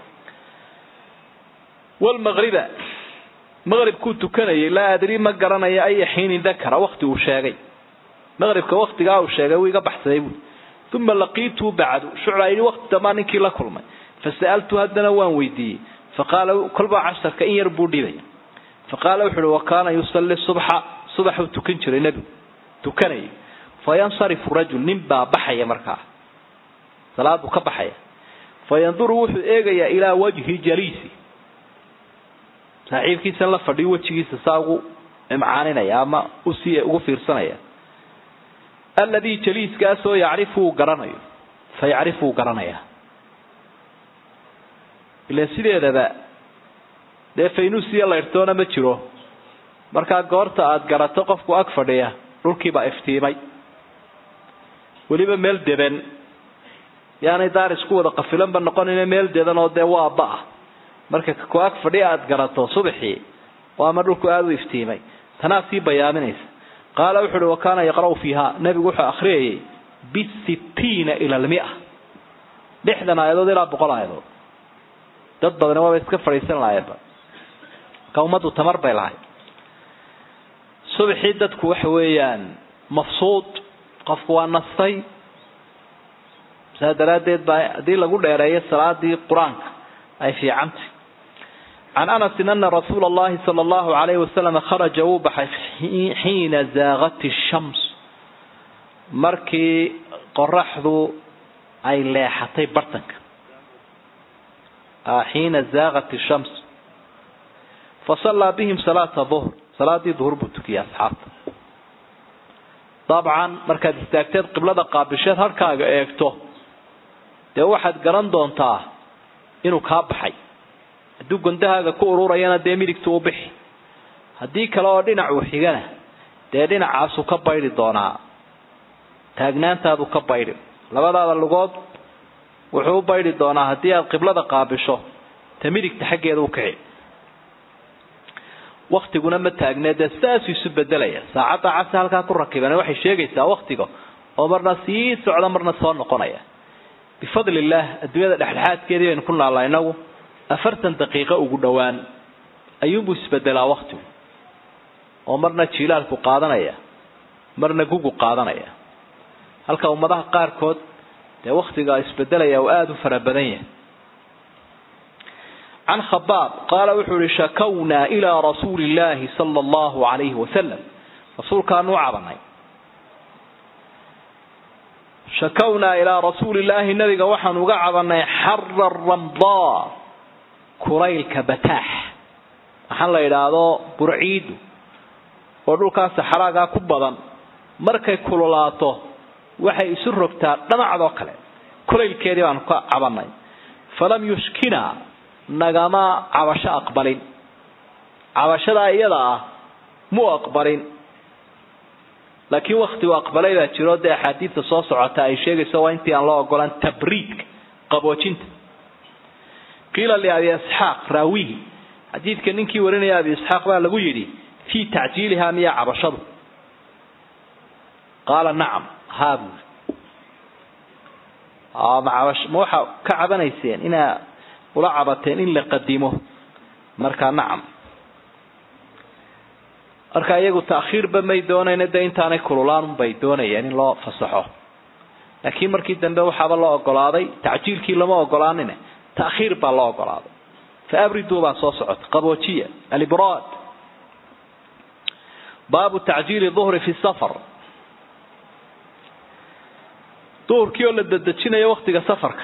walmaqriba maqribkuu tukanayay laa adri ma garanayo aya xiinin dakara wakti uu sheegay maqribka waktigaa uu sheegay wuu iga baxsaday buui uma laqiituu bacdu shuclaa yidhi wakti dambaa ninkii la kulmay fasa'altu haddana waan weydiiyey faqaala kolbaa casharka in yar buu dhibay faqaala wuxu uhi wa kaana yusalli subxa subaxuu tukan jiray nebigu tukanayay fayansarifu rajul nin baa baxaya markaa salaadu ka baxaya fayanduru wuxuu eegayaa ilaa wajhi jaliisi saaxiibkiisan la fadhiyo wejigiisa saa ugu imcaaninaya ama usii ugu fiirsanaya alladii jaliiskaasoo yacrifu uu garanayo fa yacrifu uu garanayaa ila sideedaba dee faynuusiya laydhtoona ma jiro markaa goorta aada garato qofku ag fadhiya dhulkiibaa iftiimay weliba meel deban yaanay daar isku wada qafilanba noqonayna meel dedan oo dee waa ba-ah marka ku ag fadhiya aada garato subaxii oo ama dhulku aada u iftiimay tanaa sii bayaaminaysa qaala wuxu uhi wa kaana yaqra'u fiiha nebigu wuxuu akhriyayay bisittiina ila almia lixdan aayadood ilaa boqol aayadood dad badani waaba iska fadhiisan lahayenba ka ummaddu tamar bay lahayd subaxii dadku waxa weeyaan mafsuud qofku waa nastay saa daraaddeed baa haddii lagu dheereeyo salaadii qur-aanka ay fiicantay can anasin ana rasuula allahi sala allahu alayhi wasalam kharaja wuu baxay xiina zaaqat shams markii qoraxdu ay leexatay bartanka xiina zaaqat shams fasallaa bihim salaata duhr salaadii duhur buu tukiyay asxaabta dabcan markaad istaagteed qiblada qaabisheed harkaaga eegto dee waxaad garan doontaa inuu kaa baxay hadduu gondahaaga ku ururayana dee midigtu u bixi haddii kale oo dhinacuu xigana dee dhinacaasuu ka baydhi doonaa taagnaantaadu ka baydhi labadaada lugood wuxuu u baydhi doonaa haddii aad qiblada qaabisho ta midigta xaggeeda u kici waktiguna ma taagne dee sidaasuu isu bedelaya saacadda casi halkaa ku rakiban waxay sheegaysaa waktiga oo marna sii socda marna soo noqonaya bifadli illaah adduunyada dhexdhexaadkeedii baynu ku naallaa inagu afartan daqiiqo ugu dhowaan ayuunbuu isbedelaa waktigu oo marna jiilaalku qaadanaya marna gugu qaadanaya halka ummadaha qaarkood dee waktiga isbedelaya uu aada u fara badan yahay can khabaab qaala wuxuu ihi shakownaa ilaa rasuuli illaahi sala allahu alayhi wasalam rasuulkaanu u cabanay shakownaa ilaa rasuuli illaahi nabiga waxaanu uga cabanay xara ramdaa kulaylka bataax waxaan la idhaahdo burciidu oo dhulkaa saxraagaa ku badan markay kululaato waxay isu rogtaa dhamacdoo kale kulaylkeedii baanu ka cabanay falam yushkina nagama cabasho aqbalin cabashadaa iyada ah mu aqbalin laakiin waktigu aqbalay baa jiro dee axaadiidta soo socota ay sheegayso waa intii aan loo ogolaan tabriidka qaboojinta qiila liabi isxaaq raawihi xadiidka ninkii warinaya abi isxaaq baa lagu yidhi fii tacjiilihaa miya cabashadu qaala nacam haa buuri ma cabash ma waxaa ka cabanayseen inaa ula cabateen in la qadimo markaa nacam marka iyagu ta'khiirba may doonayna dee intaanay kululaan bay doonayeen in loo fasaxo laakiin markii dambe waxaaba loo ogolaaday tacjiilkii lama ogolaanine ta'khiir baa loo ogolaaday fa abriduu baa soo socota qaboojiya alibraad baabu tacjiili duhri fi safar duhurkii oo la dedejinayo waktiga safarka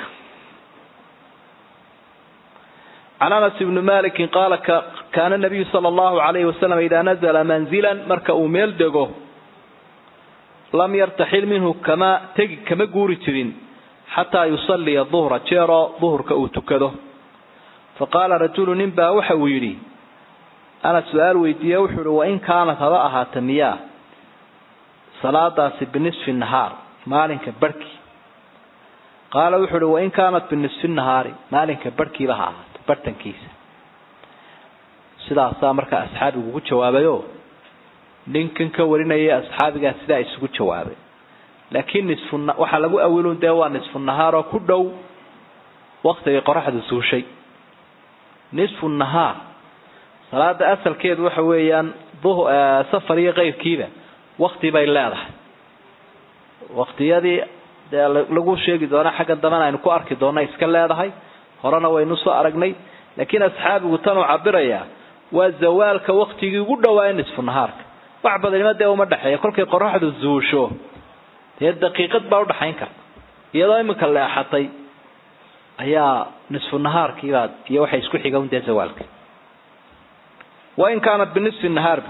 can anas ibni maliki qaala kaana nabiyu sala allahu alayhi wasalam idaa nazla manzilan marka uu meel dego lam yartaxil minhu kama tegi kama guuri jirin xataa yusaliya duhra jeeroo duhurka uu tukado faqaala rajulu nin baa waxa uu yidhi ana su-aal weydiiye wuxuu ihi wain kaanat haba ahaata miyaa salaadaasi binisfi nahaar maalinka barhkii qaala wuxuu ihi wain kaanat binisfi nahaari maalinka barhkiiba ha ahaato bartankiisa sidaasaa markaa asxaabigu ku jawaabayo ninkan ka warinaya asxaabigaa sidaa isugu jawaabay laakiin nisfu waxaa lagu awilun dee waa nisfu nahaar oo ku dhow waktigay qoraxdu suushay nisfu nahaar salaada asalkeedu waxa weeyaan safar iyo keyrkiiba wakti bay leedahay waktiyadii dee lagu sheegi doona xagga dambena aynu ku arki doona iska leedahay horena waynu soo aragnay laakiin asxaabigu tanuu cabirayaa waa zawaalka waktigii ugu dhawaa nisfu nahaarka wax badanima dee uma dhexeeya kolkay qoraxdu zuusho dee daqiiqad baa udhaxayn karta iyadoo iminka leexatay ayaa nisfu nahaarkiibaa iyo waxay isku xiga un dee zawaalka wain kaanat binisfi nahaar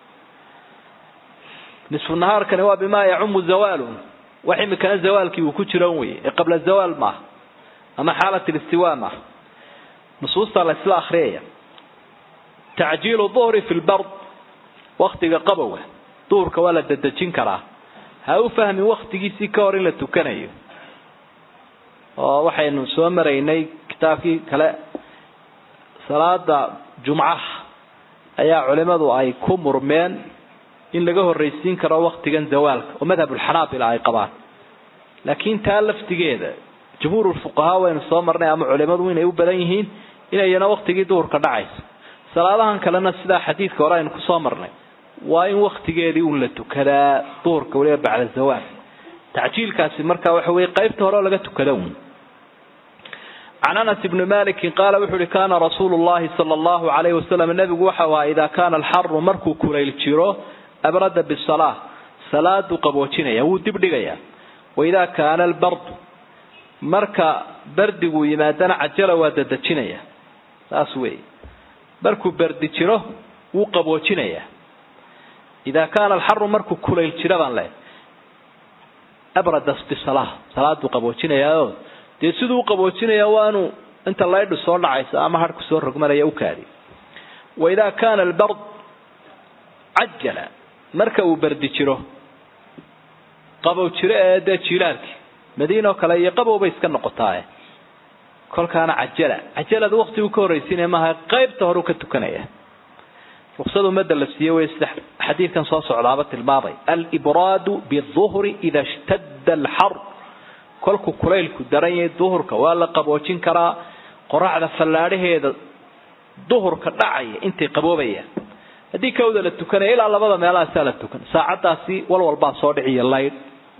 nisfu nahaarkani waa bimaa yacumu zawaalun wax imikana zawaalkii uu ku jiran wey ee qabla zawaal maaha ama xaalat listiwa maaha nusuustaa la isla akriyaya tacjiilu duhri fi lbard waktiga qabowga duhurka waa la dedejin karaa ha u fahmin waktigiisii ka hor in la tukanayo oo waxaynu soo maraynay kitaabkii kale salaada jumcaha ayaa culimadu ay ku murmeen in laga horraysiin karo waktigan zawaalka oo madhabulxanaabila ay qabaan laakiin taa laftigeeda jumhuurulfuqahaa waynu soo marnay ama culimadu inay u badan yihiin inayna waktigii duhurka dhacayso salaadahan kalena sidaa xadiidka hore aynu kusoo marnay waa in waktigeedii un la tukadaa duhurka weliba bacda zawaal tacjiilkaasi marka waxa weye qaybta hore oo laga tukada un can anas ibni malikin qaala wuxu uhi kaana rasuulu llahi sala allahu alayhi wasalam nebigu waxau ahaa idaa kaana alxaru markuu kulayl jiro abrada bisalaa salaaduu qaboojinaya wuu dib dhigayaa waidaa kaana albardu marka bardigu yimaadana cajala waa dadejinaya saas weeye markuu bardi jiro wuu qaboojinayaa idaa kaana alxaru markuu kulayl jiro baan leehay abrada bisalaa salaaduu qaboojinayaao dee siduu u qaboojinaya waanu inta laydhu soo dhacaysa ama harhku soo rogmanaya u kaadi waidaa kaana albard cajala marka uu bardi jiro qabow jiro ee dee jiilaalkii madiinoo kale iyo qabow bay iska noqotaaye kolkaana cajala cajalada waktigu ka horraysiinaya maaha qaybta horeu ka tukanaya ruksad umada la siiye wey sida xadiidkan soo socdaaba tilmaamay alibraadu biduhri ida shtadda alxar kolkuu kulaylku daran yahay duhurka waa la qaboojin karaa qoraxda fallaadhaheeda duhurka dhacaya intay qaboobayaan haddii kawda la tukanaya ilaa labada meelahaasaa la tukan saacadaasi walwalbaa soo dhiciya laydh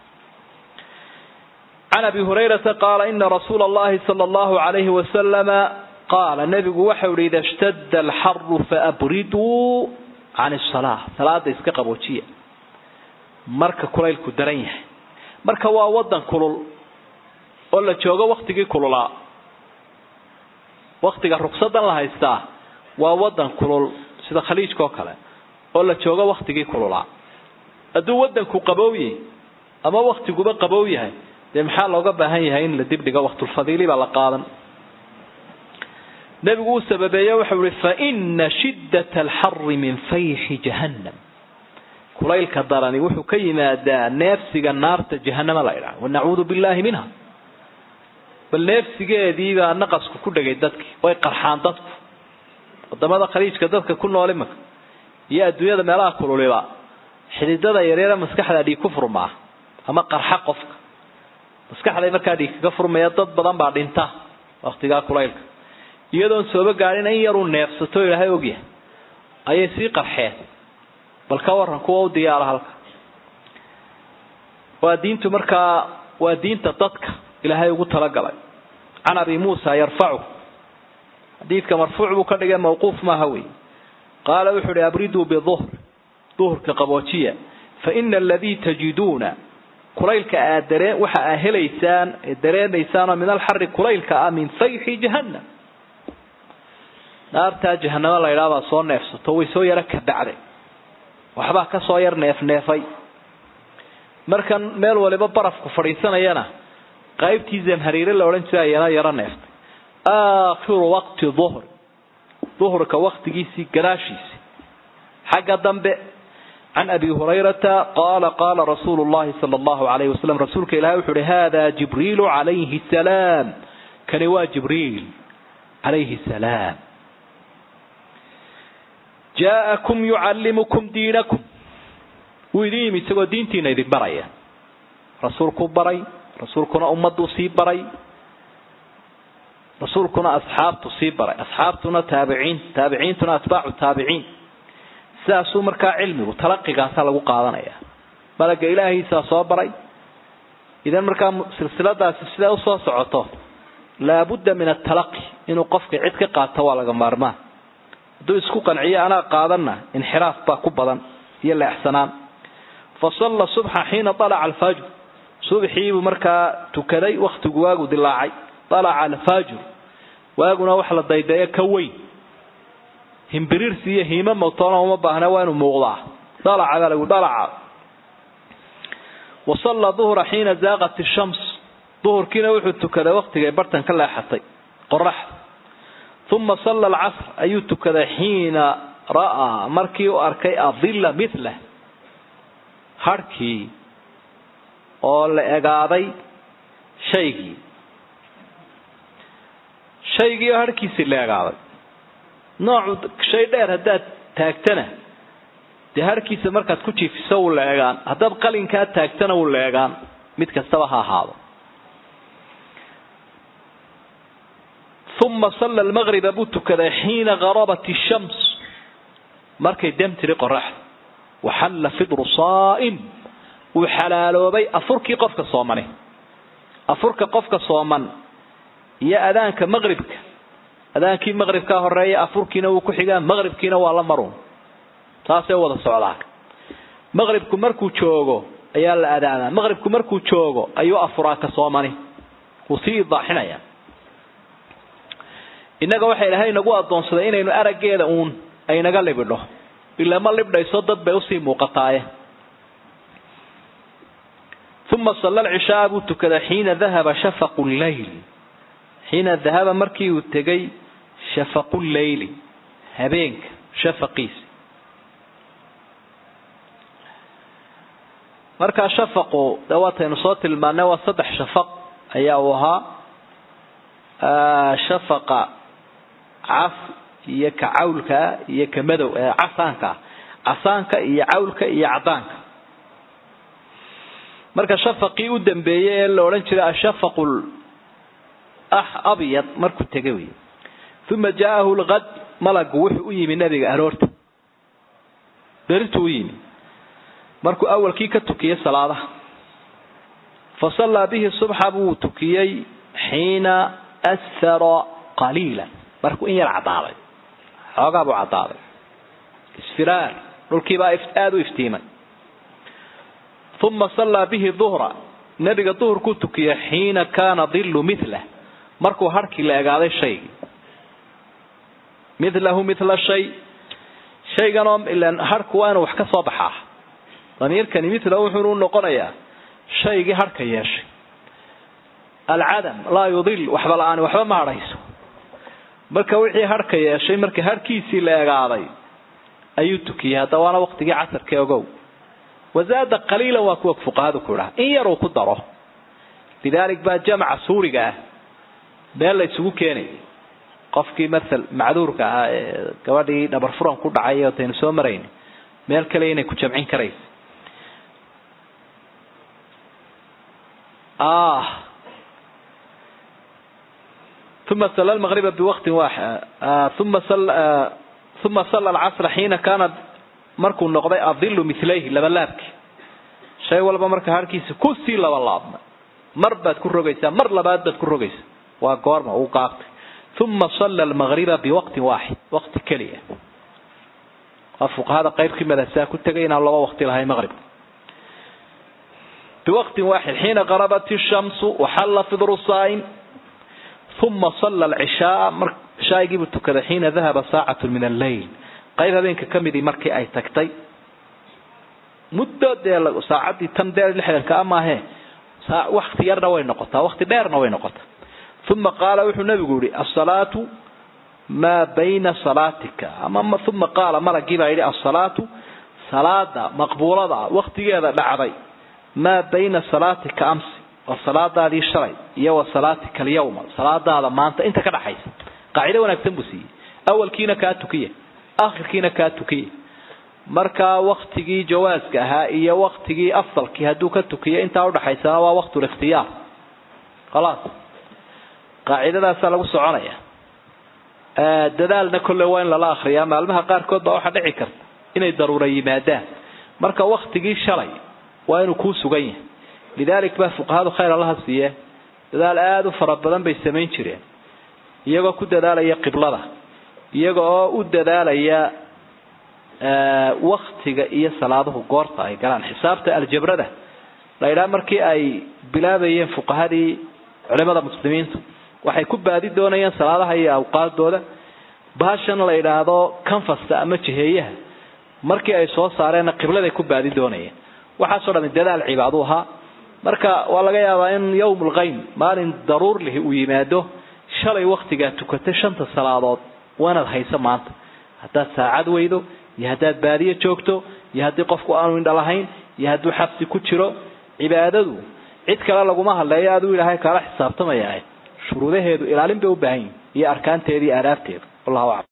can abi hurayrata qaala ina rasuula allahi sala allahu alayhi wasalama qaala nebigu waxau ihi ida shtadda alxaru faabriduu can isalaa salaada iska qaboojiya marka kulaylku daran yahay marka waa wadan kulul oo la joogo waktigii kululaa waktiga rugsadan la haystaa waa wadan kulul sida khaliijka oo kale oo la joogo waktigii kululaa hadduu wadanku qabowye ama waktiguba qabow yahay dee maxaa looga baahan yahay in la dibdhigo waktulfadiili baa la qaadan nebigu uu sababeeye waxau ihi faina shiddata alxari min fayxi jahannam kulaylka darani wuxuu ka yimaadaa neefsiga naarta jahanama la idhaha wanacuudu billahi minha bal neefsigeediibaa naqasku ku dhegay dadkii way qarxaan dadku wadamada khaliijka dadka ku nool imaka iyo adduunyada meelaha kululiba xididada yaryare maskaxda dhiig ku furmaa ama qarxa qofka maskaxday markaa dhiig kaga furmaya dad badan baa dhinta waktigaa kulaylka iyadoon sooba gaadhin in yaruu neefsato ilaahay ogyahay ayay sii qarxeen bal ka waran kuwa u diyaara halka waa diintu markaa waa diinta dadka ilaahay ugu talagalay can abi muusa yarfacu xadiidka marfuuc buu ka dhigay mawquuf maaha wey qaala wuxu uhi abriduu biduhr duhurka qaboojiya faina aladii tajiduuna kulaylka aad daree waxa aa helaysaan ee dareemaysaan oo min alxari kulaylka ah min fayxi jahannam naartaa jahanamo la ydhaha baa soo neefsato way soo yaro kabacday waxbaa ka soo yar neefneefay markan meel waliba barafku fadhiisanayana qaybtii zamhariire la odhan jiray ayana yaro neeftay aakhiru waqti duhr duhurka waktigiisii gadaashiisii xagga dambe can abi hurayrata qaala qaala rasuulu llahi sala allahu alayhi wasalam rasuulka ilahi wuxu uhi hada jibriilu calayhi salaam kani waa jibriil calayhi salaam jaa'akum yucallimukum diinakum wuu idin yimi isagoo diintiina idin baraya rasuulkuu baray rasuulkuna ummaduu sii baray rasuulkuna asxaabtu sii baray asxaabtuna taabiciin taabiciintuna atbaacu taabiciin sidaasuu markaa cilmigu talaqigaasaa lagu qaadanaya malaga ilaahiisaa soo baray idan markaa silsiladaasi siday usoo socoto laabudda min atalaqi inuu qofka cid ka qaato waa laga maarmaan hadduu isku qanciyo anaa qaadanna inxiraaf baa ku badan iyo leexsanaan fa salla subxa xiina alaca alfajr subxiibuu markaa tukaday waktigu waagu dilaacay alaca alfajr waaguna wax la daydayo ka weyn himbiriirsi iyo hiimo mawtoona uma baahna waa inuu muuqdaa dalaca baa lagu dalaca wasalla duhra xiina zaaqat ishams duhurkiina wuxuu tukaday waktigay bartan ka leexatay qoraxda uma salla alcasr ayuu tukaday xiina ra'aa markii u arkay adilla milah harhkii oo la egaaday shaygii shaygii oo harhkiisii la egaaday noocu shay dheer haddaad taagtana dee harhkiisa markaad ku jiifiso wuu la egaan haddaad qalinkaa taagtana wuu la egaan mid kastaba ha ahaado uma salla almaqriba buu tukaday xiina garabat ishams markay dam tiri qoraxda waxalla fidru saa'im uu xalaaloobay afurkii qofka soomani afurka qofka sooman iyo adaanka maqribka adaankii maqribkaa horeeya afurkiina wuu ku xigaa maqribkiina waa la maruun taasay wada socdaa maqribku markuu joogo ayaa la adaamaa maqribku markuu joogo ayuu afuraa ka soomani wuu sii idaaxinaya innaga waxa ilaahay nagu addoonsaday inaynu araggeeda uun aynaga libidho ilaa ma libdhayso dad bay usii muuqataaye uma salla alcishaaa buu tukaday xiina dahaba shafaqu lleyl xiina dahaba markii uu tegay shafaqu leyli habeenka shafaqiisa markaa shafaqu de waataynu soo tilmaanay waa saddex shafaq ayaa uu ahaa shafaqa cas iyo ka cawlkaa iyo ka madow casaanka casaanka iyo cawlka iyo cadaanka marka shafaqii u dambeeyey ee la odhan jiray ashafaqu abyad markuu tegay wey uma jaa'ahu lqad malagu wuxuu u yimi nabiga aroorta berintuu u yimi markuu awalkii ka tukiyey salaadaha fa sallaa bihi subxa buu tukiyey xiina ashara qaliila markuu in yar cadaaday xoogaa buu cadaaday isfiraar dhulkiibaa aada u iftiimay uma sallaa bihi duhra nabiga duhurkuu tukiyey xiina kaana dillu milah markuu harhkii la egaaday shaygii milahu mila shay shayganoo ilan harhku waa inuu wax ka soo baxaa damiirkani milahu wuxuunu noqonayaa shaygii harhka yeeshay alcadam laa yudil waxba la-aan waxba ma hadhayso marka wixii harhka yeeshay marka harhkiisii la egaaday ayuu tukiyey hadda waana waqtigii casarka ogow wazaada qaliilan waa kuwa fuqahadu ku idhaha in yaruu ku daro lidaalik baa jamca suuriga ah meel la isugu keenay qofkii maal macduurka ahaa ee gabadhii dhabar furan ku dhacay otaynu soo marayn meel kale inay ku jamcin karaysa uma sala lmaqriba biwaqtin uma uma sala alcasra xiina kaana markuu noqday adilu milayhi labalaabki shay walba marka harkiisa kusii labalaabma mar baad ku rogaysaa mar labaad baad ku rogaysaa waa goorma uu qaabtay uma salla almaqriba biwaqtin waaxid waqti keliya waa fuqahada qaybkii madahsaa ku tegay inaan laba waqti lahay maqribka biwaqtin waaxid xiina qarabat ishamsu waxalla fidru saa'im uma salla alcishaaa mar cishaa'igiibuu tukaday xiina dahaba saacatu min alleyl qayb habeenka ka midii markii ay tagtay muddo dee saacaddii tan dee lixdanka a maahee wakti yarna way noqotaa wakti dheerna way noqotaa uma qaala wuxuu nabigu yihi asalaatu maa bayna salaatika ama uma qaala malagii baa yidhi asalaatu salaada maqbuulada waktigeeda dhacday maa bayna salaatika amsi waa salaadaadii shalay iyo wa salaatika alyawma salaadaada maanta inta ka dhaxaysa qaacido wanaagsan buu siiyey awalkiina kaa tukiya akhirkiina kaa tukiya markaa waktigii jawaaska ahaa iyo waktigii afdalkii hadduu ka tukiyo intaa udhaxaysana waa waqtulikhtiyaar khalaas qaacidadaasaa lagu soconaya dadaalna kolle waa in lala akriyaa maalmaha qaarkood baa waxaa dhici karta inay daruura yimaadaan marka waktigii shalay waa inuu kuu sugan yahay lidaalik baa fuqahadu khayr allaha siiye dadaal aada u fara badan bay samayn jireen iyagoo ku dadaalaya qiblada iyaga oo u dadaalaya waktiga iyo salaaduhu goorta ay galaan xisaabta aljabrada la idhaha markii ay bilaabayeen fuqahadii culimada muslimiintu waxay ku baadi doonayeen salaadaha iyo awqaadooda baashan la idhaahdo canfasta ama jiheeyaha markii ay soo saareenna qibladay ku baadi doonayeen waxaasoo dhami dadaal cibaadu ahaa marka waa laga yaabaa in yowm lkaym maalin daruur lihi uu yimaado shalay waktigaa tukatay shanta salaadood waanaad hayso maanta haddaad saacad weydo iyo haddaad baadiyo joogto iyo haddii qofku aanu indha lahayn iyo hadduu xabsi ku jiro cibaadadu cid kale laguma hadleeyo aduu ilaahay kaala xisaabtamaya shuruudaheedu ilaalin bay u baahan yihin iyo arkaanteeda iyo aadaabteedu wallahu aclam